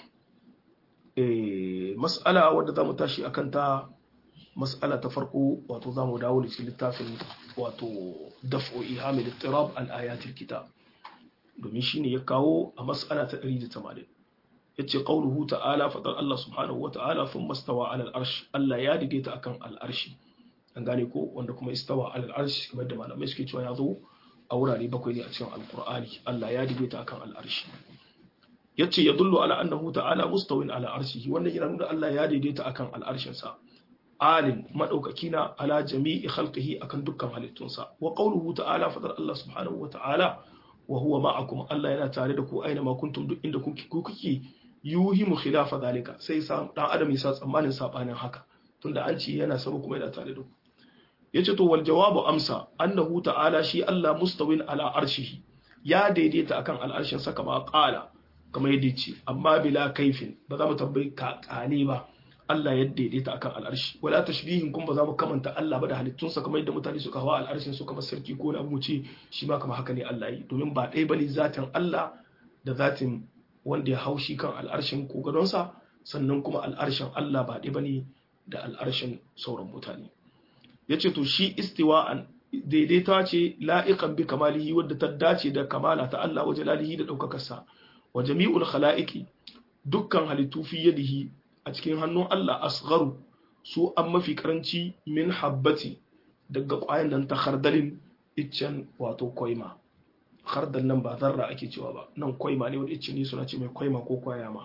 eh mas'ala wadda za mu tashi akan ta mas'ala ta farko wato za mu dawo da cikin littafin wato daf'u ihamil ittirab al ayatil kitab domin shine ya kawo a mas'ala ta 180 yace qauluhu ta'ala fadar Allah subhanahu wa ta'ala thumma stawa 'ala al-arsh Allah ya daidaita akan al-arshi an gane ko wanda kuma istawa 'ala al-arsh kamar da malamai suke cewa ya zo a wurare bakwai ne a cikin alqur'ani Allah ya daidaita akan al-arshi yace yadullu ala annahu ta'ala mustawin ala arshihi wannan yana nuna Allah ya daidaita akan al-arshin sa alin madaukaki na ala jami'i khalqihi akan dukkan halittunsa wa qawluhu ta'ala fadar Allah subhanahu wa ta'ala wa huwa ma'akum Allah yana tare da ku aina ma kuntum duk inda kuke ku kuke yuhimu khilafa zalika sai sa dan adam ya sa tsammanin sabanin haka tunda an ce yana sama kuma yana tare da ku yace to wal jawabu amsa annahu ta'ala shi Allah mustawin ala arshihi ya daidaita akan al'arshin sa kama qala kama yadda ce amma bila kaifin ba za mu tambayi ka kane ba Allah ya daidaita akan al'arshi wala tashbihin kun ba za mu kamanta Allah ba da halittunsa kamar yadda mutane suka hawa al'arshin su kamar sarki ko na mu ce shi ma kamar haka ne Allah yi domin ba ɗaya bane zatin Allah da zatin wanda ya hau shi kan al'arshin ko gadonsa sannan kuma al'arshin Allah ba ɗaya bane da al'arshin sauran mutane yace to shi istiwa'an daidaita ce la'iqan bi kamalihi wadda ta dace da kamala ta Allah wa jalalihi da ɗaukakarsa wa jami'ul khala'iqi dukkan halittu fi yadihi a cikin hannun Allah asgharu su an mafi karanci min habbati daga ƙwayan nan ta khardalin iccen wato kwaima khardal nan ba zarra ake cewa ba nan kwaima ne wani icce ne suna ce mai kwaima ko kwaya ma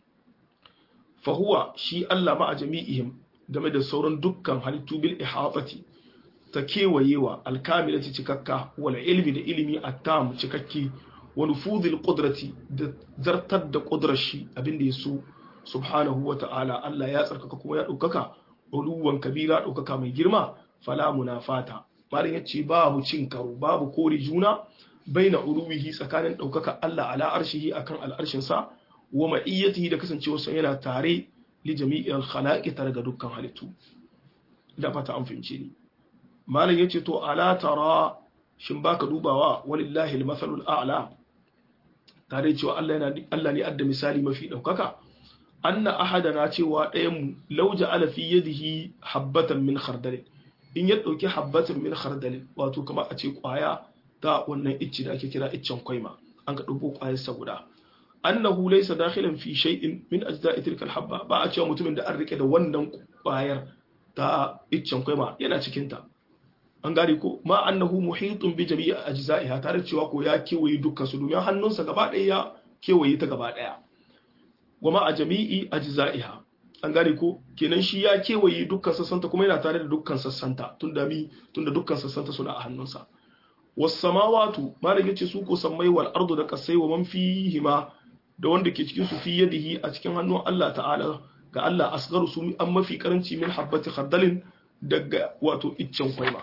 fahuwa shi Allah ma a jami'ihim game da sauran dukkan halittu bil ihatati ta kewayewa alkamilati cikakka wal ilmi da ilimi attam cikakki wa nufudhil qudrati da zartar da qudrar shi abinda ya so subhanahu wa ta'ala Allah ya tsarkaka kuma ya ɗaukaka uluwan kabira ɗaukaka mai girma fala munafata malin ya ce babu cin karo babu kore juna baina uluwihi tsakanin ɗaukaka Allah ala arshihi akan al'arshinsa wa ma'iyyatihi da kasancewarsa yana tare li jami'il khalaqi tare ga dukkan halittu da fata an fahimce ni malam yace to ala tara shin baka dubawa walillahi al-mathalul a'la tare cewa Allah yana Allah ne adda misali mafi daukaka anna ahadana cewa ɗayan mu law ja'ala fi yadihi habbatan min khardal in ya dauki habbatan min khardal wato kamar a ce kwaya ta wannan icci da ake kira iccen kwaima an ka dubo kwayar sa guda annahu laysa dakhilan fi shay'in min ajza'i tilka al-habba ba a cewa mutumin da an rike da wannan kwayar ta iccen kwaima yana cikin ta an gane ko ma annahu muhitun bi jami'i ajza'iha tare cewa ko ya kewaye dukkan su domin hannunsa gaba ɗaya ya kewaye ta gaba ɗaya goma a jami'i ajza'iha an gane ko kenan shi ya kewaye dukkan sassanta kuma yana tare da dukkan sassanta tunda mi tunda dukkan sassanta suna a hannunsa was samawatu malam yace su ko sammai wal ardu da kasai wa man fihima da wanda ke cikin su fi yadihi a cikin hannun Allah ta'ala ga Allah asgaru su an mafi karanci min habbati khardalin daga wato iccen kwaima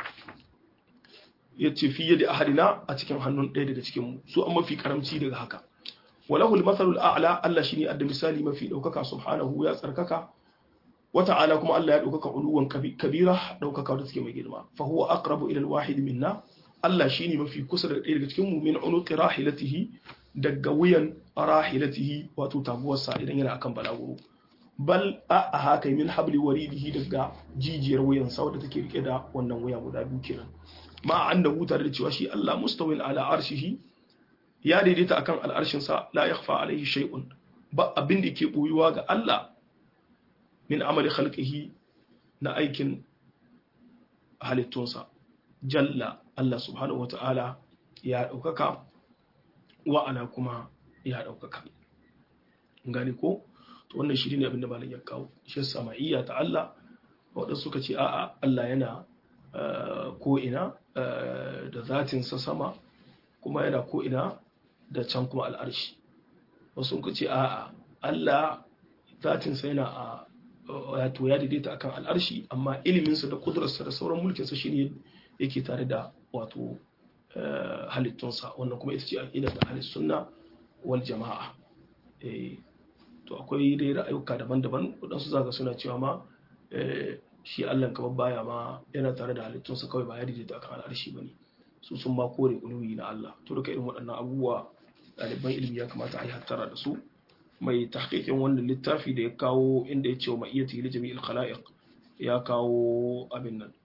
ya ce fiye da ahadina a cikin hannun ɗaya daga cikinmu su an mafi karamci daga haka walahul matsalul a'la Allah shine adda misali mafi ɗaukaka subhanahu ya tsarkaka wa ta'ala kuma Allah ya ɗaukaka uluwan kabira ɗaukaka da take mai girma fa huwa aqrabu ila al-wahid minna Allah shine mafi kusa da ɗaya daga cikin mu min unuqi rahilatihi daga wuyan rahilatihi wato taguwarsa idan yana akan balaguro bal a haka min habli waridihi daga jijiyar wuyansa wadda take rike da wannan wuya guda biyu kenan ma annahu tare da cewa shi Allah mustawil ala arshihi ya daidaita akan al'arshin sa la yakhfa alaihi shay'un ba abin da ke boyuwa ga Allah min amali khalqihi na aikin halittunsa jalla Allah subhanahu wata'ala ya daukaka wa ana kuma ya daukaka gani ko to wannan shi ne abin da malam ya kawo shi sama'iyya ta Allah waɗansu suka ce a'a Allah yana ko ina da zatinsa sama kuma yana ko ina da can kuma al'arshi wasu suka ce a'a Allah zatinsa yana a wato ya daidaita akan al'arshi amma iliminsa da kudurarsa da sauran mulkinsa shine yake tare da wato halittunsa wannan kuma ita ce aqidar da ahlus sunna wal jama'a to akwai dai ra'ayuka daban-daban waɗansu zaka suna cewa ma shi Allah kamar baya ma yana tare da halittunsa kawai ba ya daidaita akan al'arshi bane su sun ma kore uluwi na Allah to duka irin waɗannan abubuwa ɗaliban ilimi ya kamata a yi hattara da su mai tahqiqin wannan littafi da ya kawo inda ya ce wa ma'iyyati li jami'il khalaiq ya kawo abin nan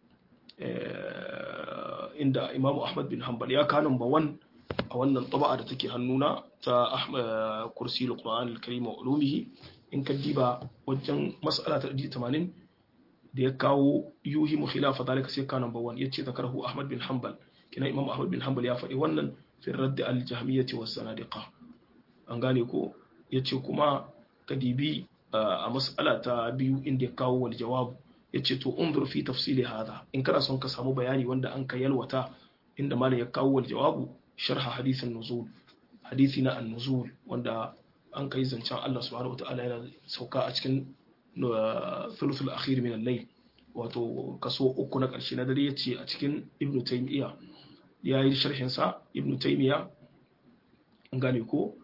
inda Imam Ahmad bin Hanbal ya kawo number 1 a wannan taba'a da take hannuna ta kursi al-Qur'an al-Karim wa ulumihi in ka diba wajen mas'ala ta 80 da ya kawo yuhi mu khilafa dalika sai ka number 1 yace zakarahu Ahmad bin Hanbal kina Imam Ahmad bin Hanbal ya faɗi wannan fi radd al-jahmiyyah wa zanadiqa an gane ko yace kuma ka dibi a mas'ala ta biyu inda ya kawo wal jawab yace to unzur fi tafsili hada in kana son ka samu bayani wanda an ka yalwata inda malam ya kawo wal jawabu sharha hadithin nuzul hadithi na an-nuzul wanda an kai zancen Allah subhanahu wataala yana sauka a cikin thuluthul akhir min al-layl wato kaso uku na karshe na dare yace a cikin ibn taymiya ya yi sharhin sa ibn taymiya an gane ko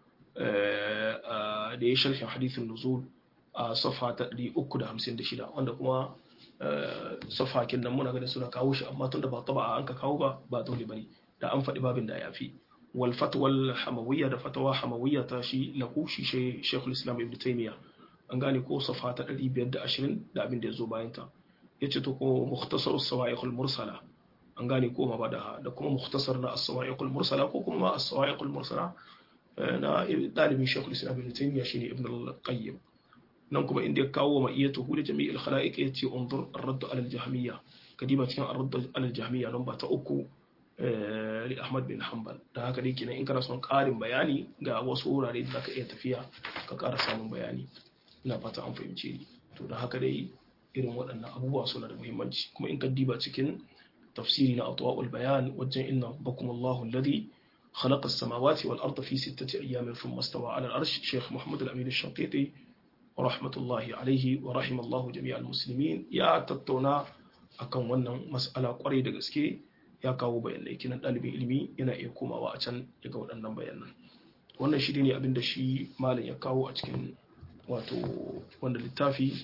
da ya sharhin hadithin nuzul a safa ta 356 wanda kuma safakin nan muna ganin suna kawo shi amma tun da ba taba an ka kawo ba ba dole bane da an faɗi babin da ya fi wal fatwal hamawiyya da fatawa hamawiyya ta shi lahu shi shaykhul islam ibn taymiya an gane ko safa ta 520 da abin da ya zo bayan ta yace to ko mukhtasar as-sawa'iq al-mursala an gane ko ma ba da da kuma mukhtasar na as-sawa'iq al-mursala ko kuma as-sawa'iq al-mursala na dalibin shaykhul islam ibn taymiya shine ibn al-qayyim nan kuma inda ya kawo wa ma'iyyatuhu da jami'il khala'iq yace unzur ar-radd ala al-jahmiyya kadiba cikin ar-radd ala al-jahmiyya lamba ta uku li Ahmad bin Hanbal da haka dai kenan in kana son ƙarin bayani ga wasu wurare da zaka iya tafiya ka ƙara samun bayani ina fata an fahimce ni to da haka dai irin waɗannan abubuwa suna da muhimmanci kuma in ka diba cikin tafsiri na atwa'ul bayan wajen inna bakum Allahu alladhi خلق السماوات والأرض في ستة أيام ثم استوى على العرش شيخ محمد الأمين الشنقيطي ورحمة الله عليه ورحم الله جميع المسلمين يا تتونا akan wannan mas'ala kwarai da gaske ya kawo bayanai kinan ɗalibin ilimi yana iya komawa a can ya ga waɗannan bayanan wannan shi ne abin da shi malam ya kawo a cikin wato wanda littafi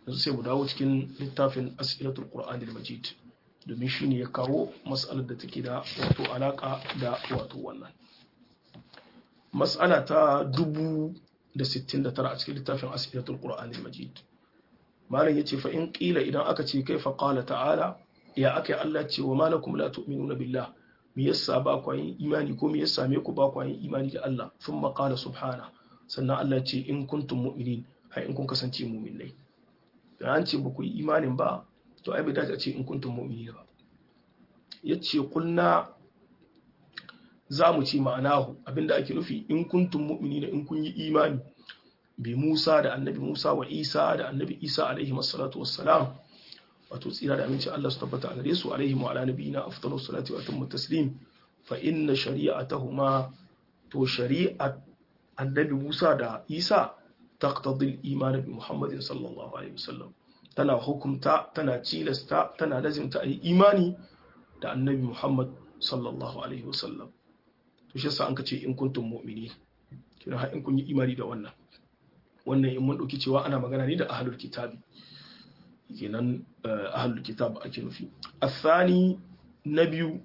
yanzu sai mu dawo cikin littafin as'ilatul qur'ani al-majid domin shine ya kawo mas'alar da take da wato alaka da wato wannan mas'ala ta dubu da sittin da tara a cikin littafin as'ilatul qur'ani al-majid malam yace fa in qila idan aka ce kai fa qala ta'ala ya akai Allah ce wa malakum la tu'minuna billah me yasa ba ku yin imani ko me yasa me ku ba ku yin imani da Allah thumma qala subhana sannan Allah ce in kuntum mu'minin hai in kun kasance mu'minai da an ce ba ku yi imanin ba to ai bai dace a ce in kuntum mu'minin ba yace kulna za mu ce ma'anahu abinda ake nufi in kuntum mu'minina in kun yi imani bi Musa da annabi Musa wa Isa da annabi Isa alaihi wassalatu wassalam wato tsira da aminci Allah su tabbata a gare su alaihi wa ala nabiyina afdalu salati wa atammu taslim fa inna shari'atahuma to shari'at annabi Musa da Isa taqtadi al-iman bi Muhammadin sallallahu alaihi wasallam tana hukumta tana cilasta tana lazimta ayi imani da annabi Muhammad sallallahu alaihi wasallam to shi yasa an ka ce in kuntum mu'mini kina har in kun yi imani da wannan wannan in mun dauki cewa ana magana ne da ahlul kitabi kenan ahlul kitab ake nufi athani na biyu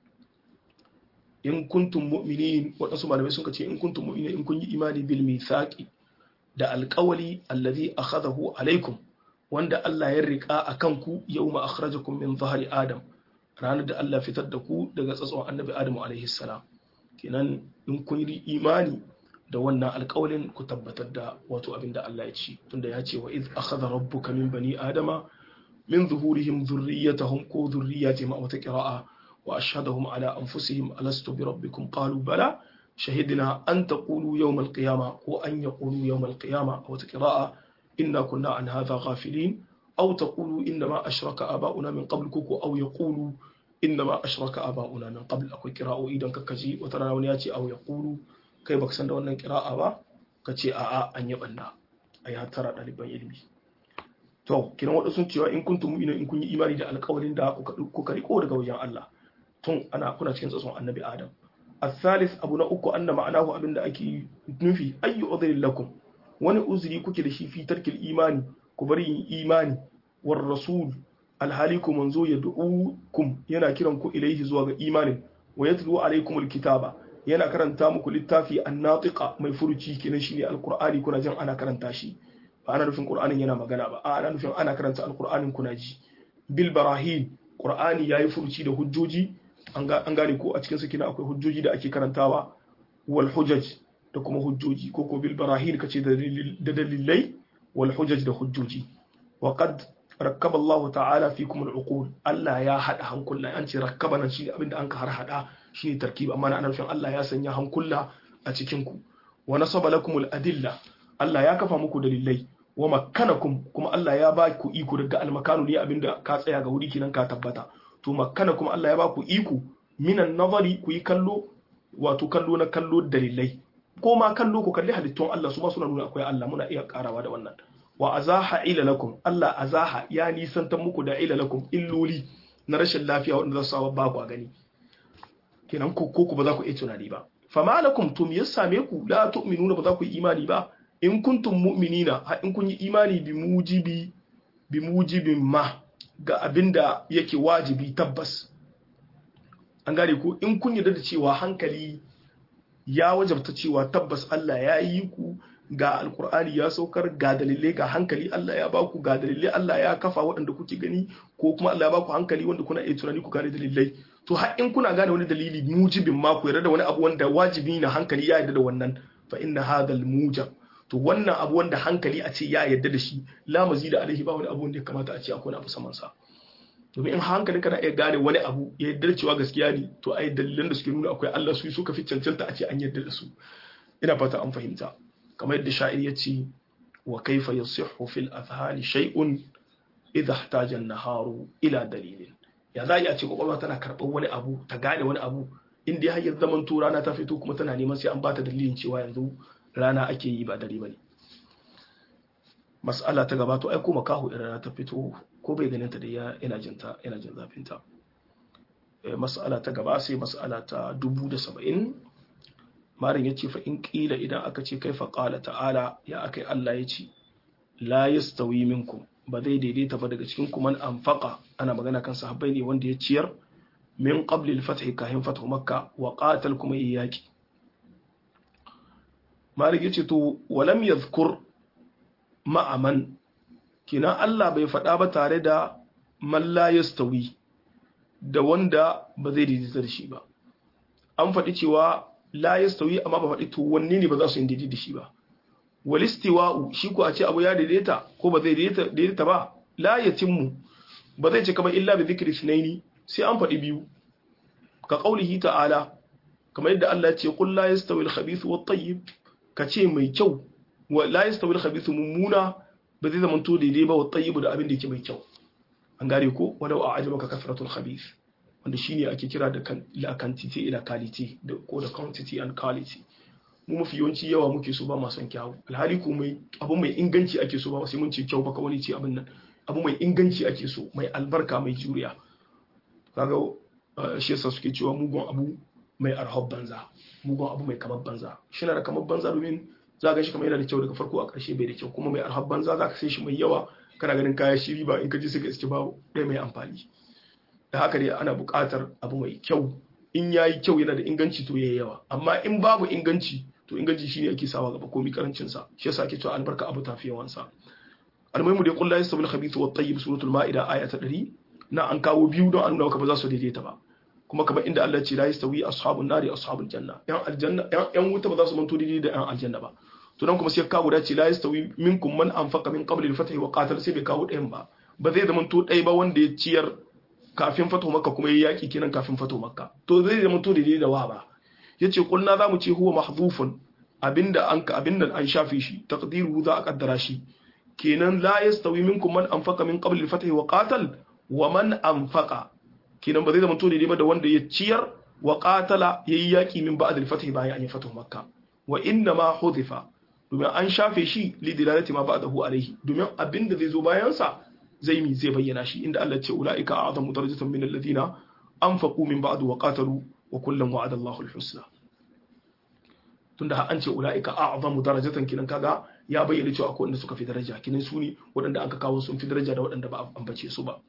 in kuntum mu'minin waɗansu malamai sun ce in kuntum mu'minin in kun yi imani bil mithaqi da alƙawali alladhi akhadahu alaikum wanda Allah ya rika akan ku yawma akhrajakum min zahri adam ranar da Allah fitar da ku daga tsatson annabi Adamu alaihi salam kenan in kun yi imani da wannan alƙawalin ku tabbatar da wato abin da Allah ya ci tunda ya ce wa iz akhadha rabbuka min bani adama min zuhurihim dhurriyyatahum ko dhurriyyatihim aw ta qira'a wa ashhadahum ala anfusihim alastu bi rabbikum qalu bala shahidna an taqulu yawm al-qiyamah ko an yaqulu yawm al-qiyamah aw ta qira'a inna kunna an hadha ghafilin aw taqulu inna ma ashraka aba'una min qabl ko aw yaqulu inna ma ashraka aba'una min qabl akwai qira'o idan kakkaji wata rana wani ya ce aw yaqulu kai baka san da wannan kira'a ba ka ce a'a an yi banna a yi hattara ɗaliban ilimi to kiran waɗansu sun cewa in kuntum mu'minin in kun yi imani da alƙawarin da kuka riko daga wajen Allah tun ana kuna cikin tsatson annabi Adam الثالث abu na uku anna ma'anahu abinda ake nufi ayyu udhrin lakum wani uzuri kuke da shi fi tarkil imani ku bari yin imani war rasul alhali ku manzo ya du'ukum yana kiran ku ilaihi zuwa ga imanin wa yatlu alaikum alkitaba yana karanta muku littafi annatiqa mai furuci kenan shine alqur'ani kuna jin ana karanta shi ba ana nufin qur'anin yana magana ba ana nufin ana karanta alqur'anin kuna ji bil barahin qur'ani yayi furuci da hujjoji an gane ko a cikin su kina akwai hujjoji da ake karantawa wal hujaj da kuma hujjoji ko ko bil barahin kace da dalilai wal hujaj da hujjoji wa qad rakkaba Allah ta'ala fikum al-uqul Allah ya hada hankula an ce rakkaba nan shi abinda an ka har hada shine tarkib amma na nufin Allah ya sanya hankula a cikin ku wa nasaba lakum al-adilla Allah ya kafa muku dalilai wa makkanakum kuma Allah ya ba ku iko daga al-makanu ne abinda ka tsaya ga wuri kinan ka tabbata to makkanakum Allah ya ba ku iko minan nazari ku yi kallo wato kallo na kallo dalilai ko ma kallo ku kalli halittun Allah su ma suna nuna akwai Allah muna iya karawa da wannan wa azaha ilalakum Allah azaha ya nisantar muku da ilalakum illoli na rashin lafiya wanda za su sawa ba ku gani kenan ko ku ba za ku iya tunani ba fama lakum tum ya same ku la tu'minuna ba za ku yi imani ba in kuntum mu'minina ha in kun yi imani bi mujibi bi mujibin ma ga abinda yake wajibi tabbas an gane ko in kun yarda da cewa hankali ya wajabta cewa tabbas Allah ya yi ku ga alkur'ani ya saukar ga dalilai ga hankali Allah ya baku ga dalilai Allah ya kafa waɗanda kuke gani ko kuma Allah ya baku hankali wanda kuna iya tunani ku gane dalilai to har in kuna gane wani dalili mujibin ma ku yarda da wani abu wanda wajibi na hankali ya yarda da wannan fa inna hadal mujab to wannan abu wanda hankali a ce ya yarda da shi la mazida alaihi ba wani abu wanda ya kamata a ce akwai wani abu saman sa domin in hankali kana iya gane wani abu ya yarda cewa gaskiya ne to ai dalilan da suke nuna akwai Allah su suka fi cancanta a ce an yarda da su ina fata an fahimta kamar yadda sha'ir ya ce wa kaifa yasihhu fil azhani shay'un idha ihtaja an-naharu ila dalilin ya za a ce kwakwalwa tana karɓar wani abu ta gane wani abu inda ya hanyar zaman to rana ta fito kuma tana neman sai an bata dalilin cewa yanzu rana ake yi ba dare bane mas'ala ta gaba to ai ko makaho idan rana ta fito ko bai ganin ta da ya ina jin ta ina jin zafin ta mas'ala ta gaba sai mas'ala ta dubu da saba'in marin ya ce fa in ƙila idan aka ce kai faƙala ta'ala ya aka Allah ya ce la yastawi minkum ba zai daidaita ba daga cikin kuma anfaqa ana magana kan sahabbai ne wanda ya ciyar min qabli al-fath kahin fathu makka wa qatal kuma yaki malik yace to walam yadhkur ma'aman kina Allah bai faɗa ba tare da man la yastawi da wanda ba zai daidaita da shi ba an faɗi cewa la yastawi amma ba faɗi to wanne ne ba za su yi daidaita da shi ba wal istiwa'u shi ko a ce abu ya daidaita ko ba zai daidaita ba la yatimmu ba zai ce kamar illa bi dhikri sunaini sai an faɗi biyu ka qaulihi ta'ala kamar yadda Allah ya ce qul la yastawi al-khabith wat tayyib ka ce mai kyau wa la yastawi al-khabith mummuna ba zai zama to daidai ba wat tayyib da abin da yake mai kyau an gare ko walau a ajabaka kasratul khabith wanda shine ake kira da la quantity ila quality da ko da quantity and quality mu mafi yawanci yawa muke so ba ma son kyawu alhali ko mai abu mai inganci ake so ba sai mun ce kyau baka wani ce abin nan abu mai inganci ake so mai albarka mai juriya kaga shi yasa suke cewa mugun abu mai arhab banza mugun abu mai kamar banza shi na da kamar banza domin za ga shi kamar yana da kyau daga farko a ƙarshe bai da kyau kuma mai arhab banza za ka sai shi mai yawa kana ganin kaya shi riba in ka ji suka iske ba ɗaya mai amfani da haka dai ana buƙatar abu mai kyau in ya yi kyau yana da inganci to ya yawa amma in babu inganci to inganci shine ake sawa gaba komi karancin sa shi yasa ake cewa albarka abu tafi yawan sa almuhimu dai kullu yastabul khabithu wat tayyib suratul maida aya ta 100 na an kawo biyu don an nuna maka ba za su daidaita ba kuma kamar inda Allah ce la yastawi ashabun nari ashabul janna yan aljanna yan wuta ba za su manto daidai da yan aljanna ba to nan kuma sai kawo da ce la yastawi minkum man anfaqa min qabli al-fath wa qatal sai bai kawo ɗayan ba ba zai zama to ɗaya ba wanda ya ciyar kafin fato makka kuma ya yaki kenan kafin fato makka to zai zama to daidai da wa ba yace kulna za mu ce huwa mahdhufun abinda an ka abinda an shafe shi taqdiruhu za a kaddara shi kenan la yastawi minkum man anfaqa min qabli al-fath wa qatal wa man anfaqa kenan ba zai zama to daidai ba da wanda ya ciyar wa qatala yayi yaki min ba'd al-fath bayan an yi fato makka wa inna ma hudifa domin an shafe shi lidilalati ma ba'dahu alaihi domin abinda zai zo bayan sa zai mi zai bayyana shi inda Allah ce ulaika a'zamu darajatan min alladhina anfaqu min ba'd wa qatalu wa kullan wa'ada Allahu al-husna tunda an ce ulaika a'zamu darajatan kinan kaga ya bayyana cewa akwai wanda suka fi daraja kinan su ne waɗanda aka kawo sun fi daraja da waɗanda ba a ambace su ba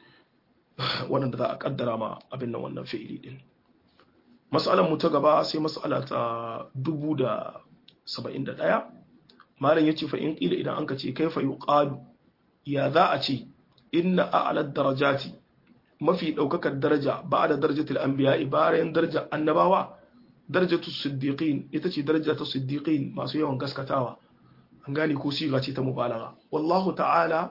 waɗanda za a kaddara ma abin nan wannan fi'ili din mas'alar mu ta gaba sai mas'ala ta dubu da saba'in da ɗaya malam ya ce fa in ƙila idan an ka ce kai fa yuqalu ya za a ce inna a'lad darajati mafi ɗaukakar daraja ba da darajatul anbiya bayan daraja annabawa darajatu siddiqin ita ce daraja ta siddiqin masu yawan gaskatawa an gane ko siga ce ta mubalagha wallahu ta'ala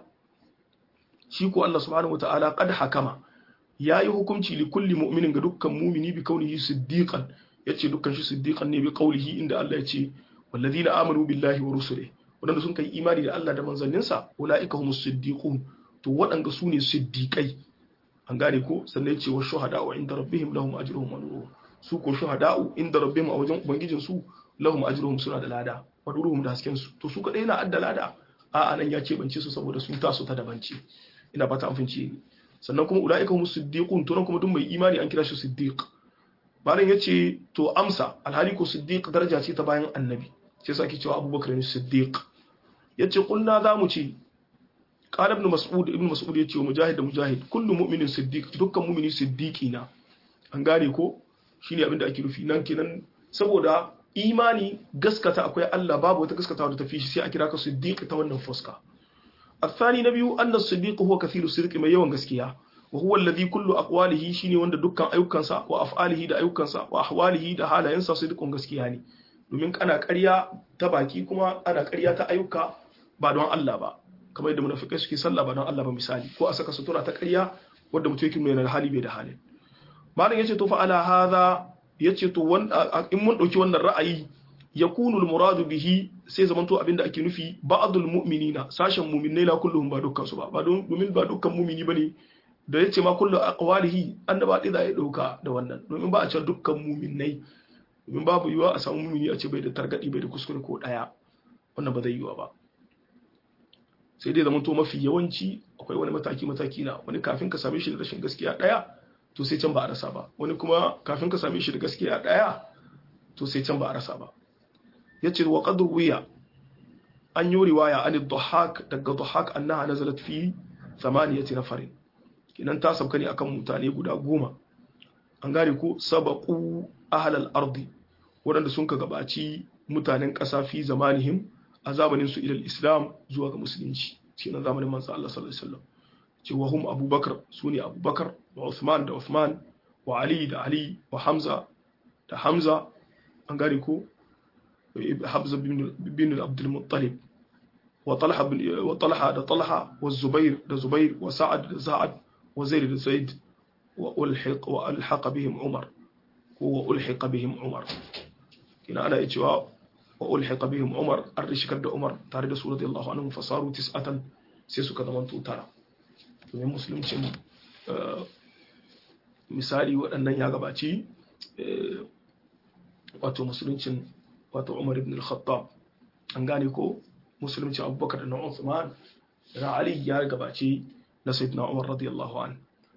shi ko Allah subhanahu wata'ala qad hakama yayi hukunci li kulli mu'minin ga dukkan mu'mini bi kaunihi siddiqan yace dukkan shi siddiqan ne bi qaulihi inda Allah ya ce والذين آمنوا بالله ورسله wadanda sun kai imani da Allah da manzanninsa ulaika humus siddiqun to wadanda su ne siddiqai an gane ko sannan yace wa shuhada'u inda rabbihim lahum ajruhum wa nuruhum su ko shuhada'u inda rabbihim a wajen ubangijin su lahum ajruhum suna da lada wa nuruhum da hasken su to su kadai na adda lada a anan ya ce bance su saboda sun taso ta dabanci ina fata an fince sannan kuma ulaika humus siddiqun to nan kuma duk mai imani an kira shi siddiq malam yace to amsa alhali ko siddiq daraja ce ta bayan annabi sai sake cewa abubakar ne siddiq ya ce kulna za mu ce ƙala ibn mas'ud ibn mas'ud ya ce wa mujahid da mujahid kullu mu'minin siddiq dukkan mu'mini siddiqi na an gane ko shine abin da ake nufi nan kenan saboda imani gaskata akwai Allah babu wata gaskatawa da tafi shi sai a kira ka siddiq ta wannan fuska الثاني نبي أن الصديق هو كثير الصدق mai yawan gaskiya وهو الذي كل أقواله شيني وند دكان أيوكانسا وأفعاله دا أيوكانسا وأحواله دا حالا ينسى صدق gaskiya ne domin ana ƙarya ta baki kuma ana ƙarya ta ayyuka ba don Allah ba kamar yadda munafikai suke sallah ba don Allah ba misali ko a saka sutura ta ƙarya wanda mutum yake nuna da hali bai da halin malam yace to fa ala hadha yace to in mun dauki wannan ra'ayi yakunu al-muradu bihi sai zaman to abinda ake nufi ba'dul mu'minina sashen mu'minai la kulluhum ba dukkan su ba ba domin ba dukkan mu'mini bane da yace ma kullu aqwalihi annaba dai za ya dauka da wannan domin ba a ce dukkan mu'minai domin babu yiwa a samu mumini a ce bai da targadi bai da kuskure ko daya wannan ba zai yiwa ba sai dai zamanto mafi yawanci akwai wani mataki mataki na wani kafin ka same shi da rashin gaskiya daya to sai can ba a rasa ba wani kuma kafin ka same shi da gaskiya daya to sai can ba a rasa ba yace wa qad wiya an yi riwaya an dhahak daga dhahak annaha nazalat fi thamaniyati nafarin kinan ta sauka ne akan mutane guda goma an gane ko sabaqu ahlal ardi waɗanda sun ka gabaci mutanen ƙasa fi zamanihim a zamanin su ilal islam zuwa ga musulunci shi na zamanin manzo Allah sallallahu alaihi wasallam ce wa hum abubakar sune abubakar wa usman da usman wa ali da ali wa hamza da hamza an gane ko hamza bin abdul muttalib wa talha wa talha da talha wa zubair da zubair wa sa'ad da sa'ad wa zaid da zaid wa ulhiq wa alhaqa bihim umar ko wa ulhiqa bihim umar kina ana cewa wa ulhiqa bihim umar an rishikar da umar tare da su radiyallahu anhu fasaru tis'atan sai suka zama tara domin musulunci misali waɗannan ya gabaci wato musuluncin wato umar ibn al-khattab an gane ko musulunci abubakar da na Uthman da Ali ya gabaci na sayyidina umar radiyallahu an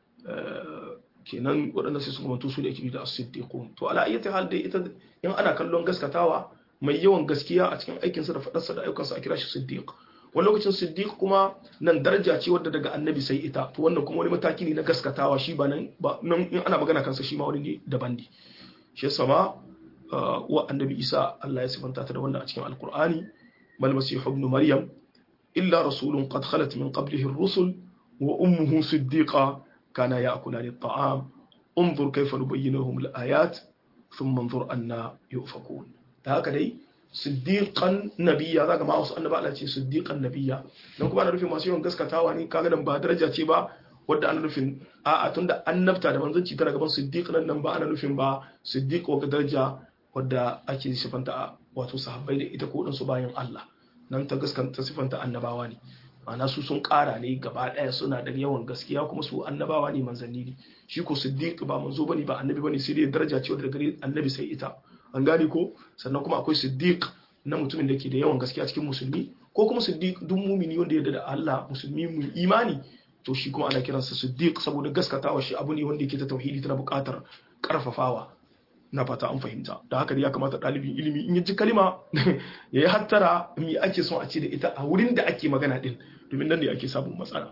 kenan waɗannan sai suka manto su ne ake da as-siddiqun to ala ayyati hal dai ita in ana kallon gaskatawa mai yawan gaskiya a cikin aikinsa da faɗarsa da ayyukansa a kira shi siddiq wani lokacin siddiq kuma nan daraja ce wadda daga annabi sai ita to wannan kuma wani mataki ne na gaskatawa shi ba nan ba nan in ana magana kansa shi ma wani ne daban ne shi yasa ma wa annabi isa Allah ya sifanta ta da wannan a cikin alqur'ani mal masih ibn maryam illa rasulun qad khalat min qablihi ar-rusul wa ummuhu siddiqa kana ya'kulani at-ta'am انظر كيف نبين لهم الآيات ثم انظر أن يؤفكون هكذا dai siddiqan nabiyya zaka ma wasu annaba Allah ce siddiqan nabiyya dan kuma ana nufin masu yawan gaskatawa ne kaga nan ba daraja ce ba wadda ana nufin a'a tunda annabta da manzanci tana gaban siddiq nan nan ba ana nufin ba siddiq wa daraja wadda ake sifanta wato sahabbai da ita ko su bayan Allah nan ta gaskanta sifanta annabawa ne ma'ana su sun kara ne gaba daya suna da yawan gaskiya kuma su annabawa ne manzanni ne shi ko siddiq ba manzo bane ba annabi bane sai dai daraja ce wadda gare annabi sai ita an gane ko sannan kuma akwai siddiq na mutumin da ke da yawan gaskiya cikin musulmi ko kuma siddiq duk mumini wanda ya da Allah musulmi mu imani to shi kuma ana kiransa siddiq saboda gaskatawa shi abu ne wanda yake ta tauhidi tana buƙatar karfafawa na fata an fahimta da haka ya kamata ɗalibin ilimi in ya ji kalima ya yi hattara me ake son a ce da ita a wurin da ake magana din domin nan ne ake samun matsala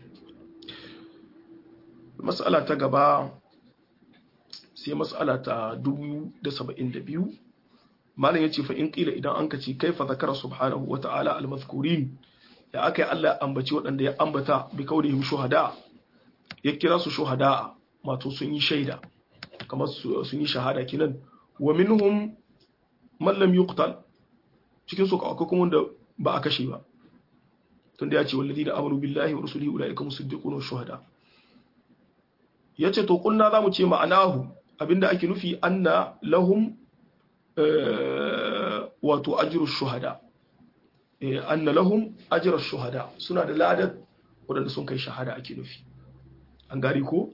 matsala ta gaba sai matsala ta 1072 malam yace fa in qila idan an kace kaifa zakara subhanahu wa ta'ala al-mazkurin ya akai Allah ambaci waɗanda ya ambata bi kaunihim shuhada ya kira su shuhada wato sun yi shaida kamar sun yi shahada kinan wa minhum man lam yuqtal cikin su akwai kuma wanda ba a kashe ba tunda ya ce walladina amanu billahi wa rasulihi ulaika musaddiqun wa shuhada yace to kunna zamu ce ma'anahu abinda ake nufi anna lahum wato ajru shuhada anna lahum ajru shuhada suna da ladar wadanda sun kai shahada ake nufi an gari ko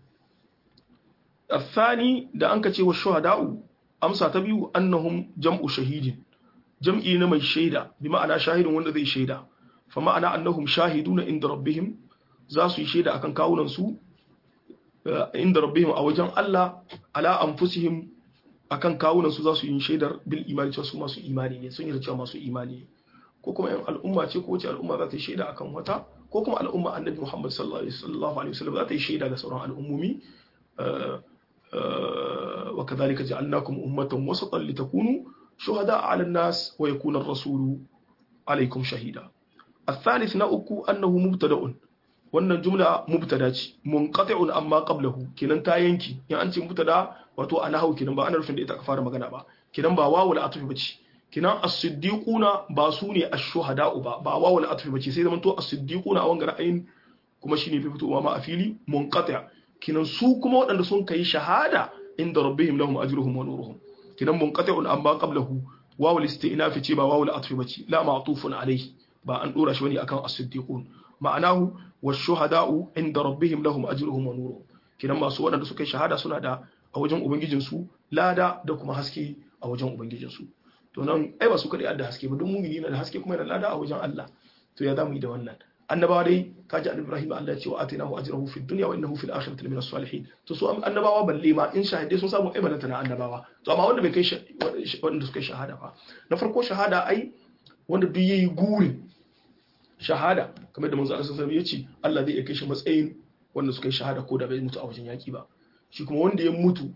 الثاني da an kace wa shuhada'u amsa ta biyu annahum jam'u shahidin jam'i na mai shaida bi ma'ana shahidin wanda zai shaida fa ma'ana annahum shahiduna inda rabbihim za su yi shaida akan kawunan su inda rabbihim a wajen Allah ala anfusihim akan kawunan su za su yi shaidar bil imani cewa su masu imani ne sun yi cewa masu imani ne ko kuma yan al'umma ce ko wace al'umma za ta yi shaida akan wata ko kuma al'umma annabi Muhammad sallallahu alaihi wasallam za ta yi shaida ga sauran al'ummomi وكذلك جعلناكم أمة وسطا لتكونوا شهداء على الناس ويكون الرسول عليكم شهيدا الثالث نأكو أنه مبتدأ wannan jumla mubtada ce munqati'un amma qablahu kinan ta yanki in an ce mubtada wato ana hau kinan ba ana rufin da ita ka fara magana ba kinan ba wawul atfi bace kinan as-siddiquna ba su ne ash-shuhada'u ba ba wawul atfi bace sai zaman to as-siddiquna a wanga ra'ayin kuma shine fi fitowa ma a fili munqati' kinan su kuma waɗanda sun kai shahada inda rabbihim lahum ajruhum wa nuruhum kinan munqati'un amma qablahu wawul isti'naf ce ba wawul atfi bace la ma'tufun alayhi ba an dora shi wani akan as-siddiqun ma'anahu wash-shuhada'u inda rabbihim lahum ajruhum wa nuruhum kinan masu waɗanda suka yi shahada suna da a wajen ubangijin su lada da kuma haske a wajen ubangijin su to nan ai ba su kadai da haske ba duk mumini na da haske kuma yana lada a wajen Allah to ya zamu yi da wannan annabawa dai kaji annabi Ibrahim Allah ya ce wa atainahu ajrahu fid dunya wa innahu fil akhirati lamin as-salihin to su annabawa balle ma in shahidai sun samu aibalanta na annabawa to amma wanda bai kai wanda suka shahada ba na farko shahada ai wanda duk yayi gurin shahada kamar da manzo Allah sallallahu alaihi wasallam ya ce Allah zai kai shi matsayin wanda suka yi shahada ko da bai mutu a wajen yaki ba shi kuma wanda ya mutu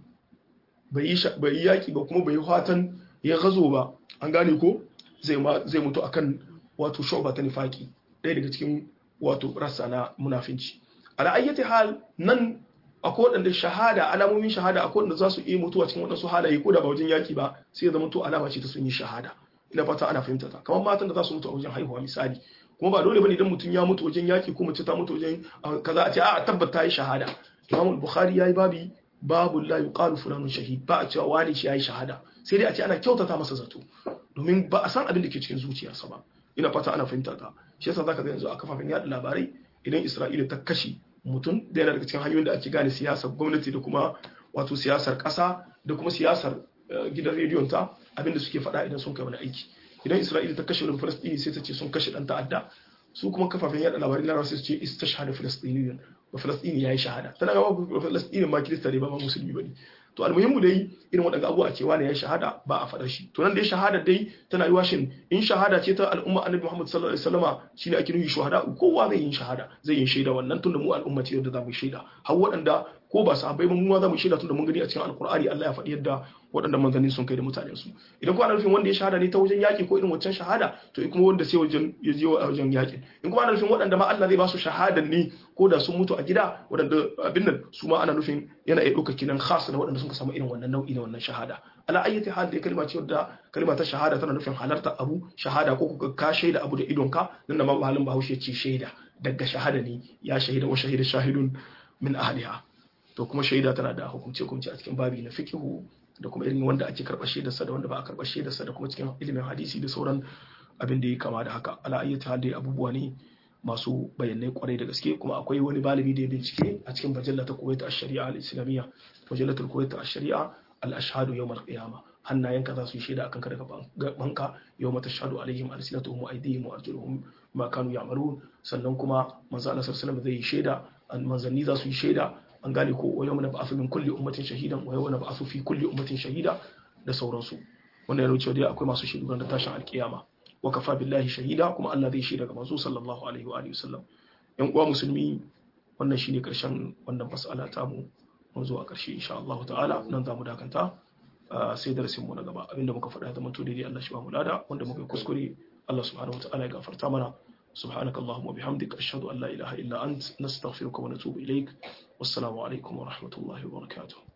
bai yi bai yi yaki ba kuma bai yi fatan ya gazo ba an gane ko zai zai mutu akan wato shu'ba ta nifaki ɗaya daga cikin wato rassa na munafinci ala ayyati hal nan akwai waɗanda shahada alamomin shahada akwai waɗanda za su iya mutuwa cikin waɗansu halaye ko da ba wajen yaki ba sai ya zama to alama ce ta sun yi shahada ina fata ana fahimta ta kamar matan da za su mutu a wajen haihuwa misali kuma ba dole bane idan mutum ya mutu wajen yaki ko mace ta mutu wajen kaza a ce a tabbata yi shahada Imam Bukhari yayi babi babu la yuqalu fulanun shahid ba a cewa wani shi yayi shahada sai dai a ce ana kyautata masa zato domin ba a san abin da ke cikin zuciyarsa ba ina fata ana fahimta ta shi yasa zaka ga yanzu a kafafen yada labarai idan Isra'ila ta kashe mutum da yana daga cikin hanyoyin da ake gane siyasar gwamnati da kuma wato siyasar ƙasa da kuma siyasar gidan rediyon ta abin da suke faɗa idan sun kai wani aiki idan Isra'ila ta kashe wani Falastini sai ta ce sun kashe ɗan ta'adda su kuma kafafen yada labarai na sai su ce istashhada Falastiniyan ba Falastini yayi shahada tana ga ba Falastini ma Kirista ne ba ma musulmi bane to almuhimmu dai irin waɗanda abubuwa cewa ne ya shahada ba a faɗar shi to nan dai shahada dai tana yi washin in shahada ce ta al'umma annabi Muhammad sallallahu alaihi wasallama shine ake nufi shahada kowa zai yi shahada zai yi shaida wannan tunda mu al'umma ce da za mu shaida har waɗanda ko ba sahabbai ba mu ma za mu shaida tunda mun gani a cikin alqur'ani Allah ya faɗi yadda waɗanda manzanni sun kai da mutanen su idan kuma ana nufin wanda ya shahada ne ta wajen yaƙi ko irin wancan shahada to kuma wanda sai wajen ya je a wajen yaƙi in kuma ana nufin waɗanda ma Allah zai ba su shahadan ne ko da sun mutu a gida waɗanda abin nan su ma ana nufin yana iya ɗaukar kinan khas na waɗanda sun samu irin wannan nau'i na wannan shahada ala ayyati hal dai kalma ce wadda kalma ta shahada tana nufin halarta abu shahada ko kuka ka shaida abu da idonka nan da ma halin bahaushe ce shaida daga shahada ne ya shahida wa shahida shahidun min ahliha to kuma shaida tana da hukunce hukunce a cikin babi na fiqhu da kuma irin wanda ake karɓar shaidarsa da wanda ba a karɓar shaidarsa da kuma cikin ilimin hadisi da sauran abin da ya kama da haka ala ayyata hal dai abubuwa ne masu bayanai kwarai da gaske kuma akwai wani malami da ya bincike a cikin bajalla ta kuwaita a shari'a al-islamiyya bajallatul kuwaita a shari'a al-ashhadu yawm al-qiyama hannayenka za su yi shaida akan ka daga banka yau mata shahadu alaihim alsinatuhum wa aydihim wa arjuluhum ma kanu ya'malun sannan kuma manzo Allah sallallahu alaihi zai yi shaida manzanni za su yi shaida an gane ko wa yawma nab'athu min kulli ummatin shahidan wa yawma nab'athu fi kulli ummatin shahida da sauransu wannan yana cewa dai akwai masu shaidu da tashin alkiyama wa kafa billahi shahida kuma Allah zai shaida ga manzo sallallahu alaihi wa alihi wasallam yan uwa musulmi wannan shine karshen wannan mas'ala ta mu mun zo a karshe insha Allah ta'ala nan za mu dakanta sai darasin mu na gaba abinda muka faɗa da mutu daidai Allah shi ba mu lada wanda muka kuskure Allah subhanahu wa ta'ala ya gafarta mana سبحانك اللهم وبحمدك أشهد أن لا إله إلا أنت نستغفرك ونتوب إليك والسلام عليكم ورحمة الله وبركاته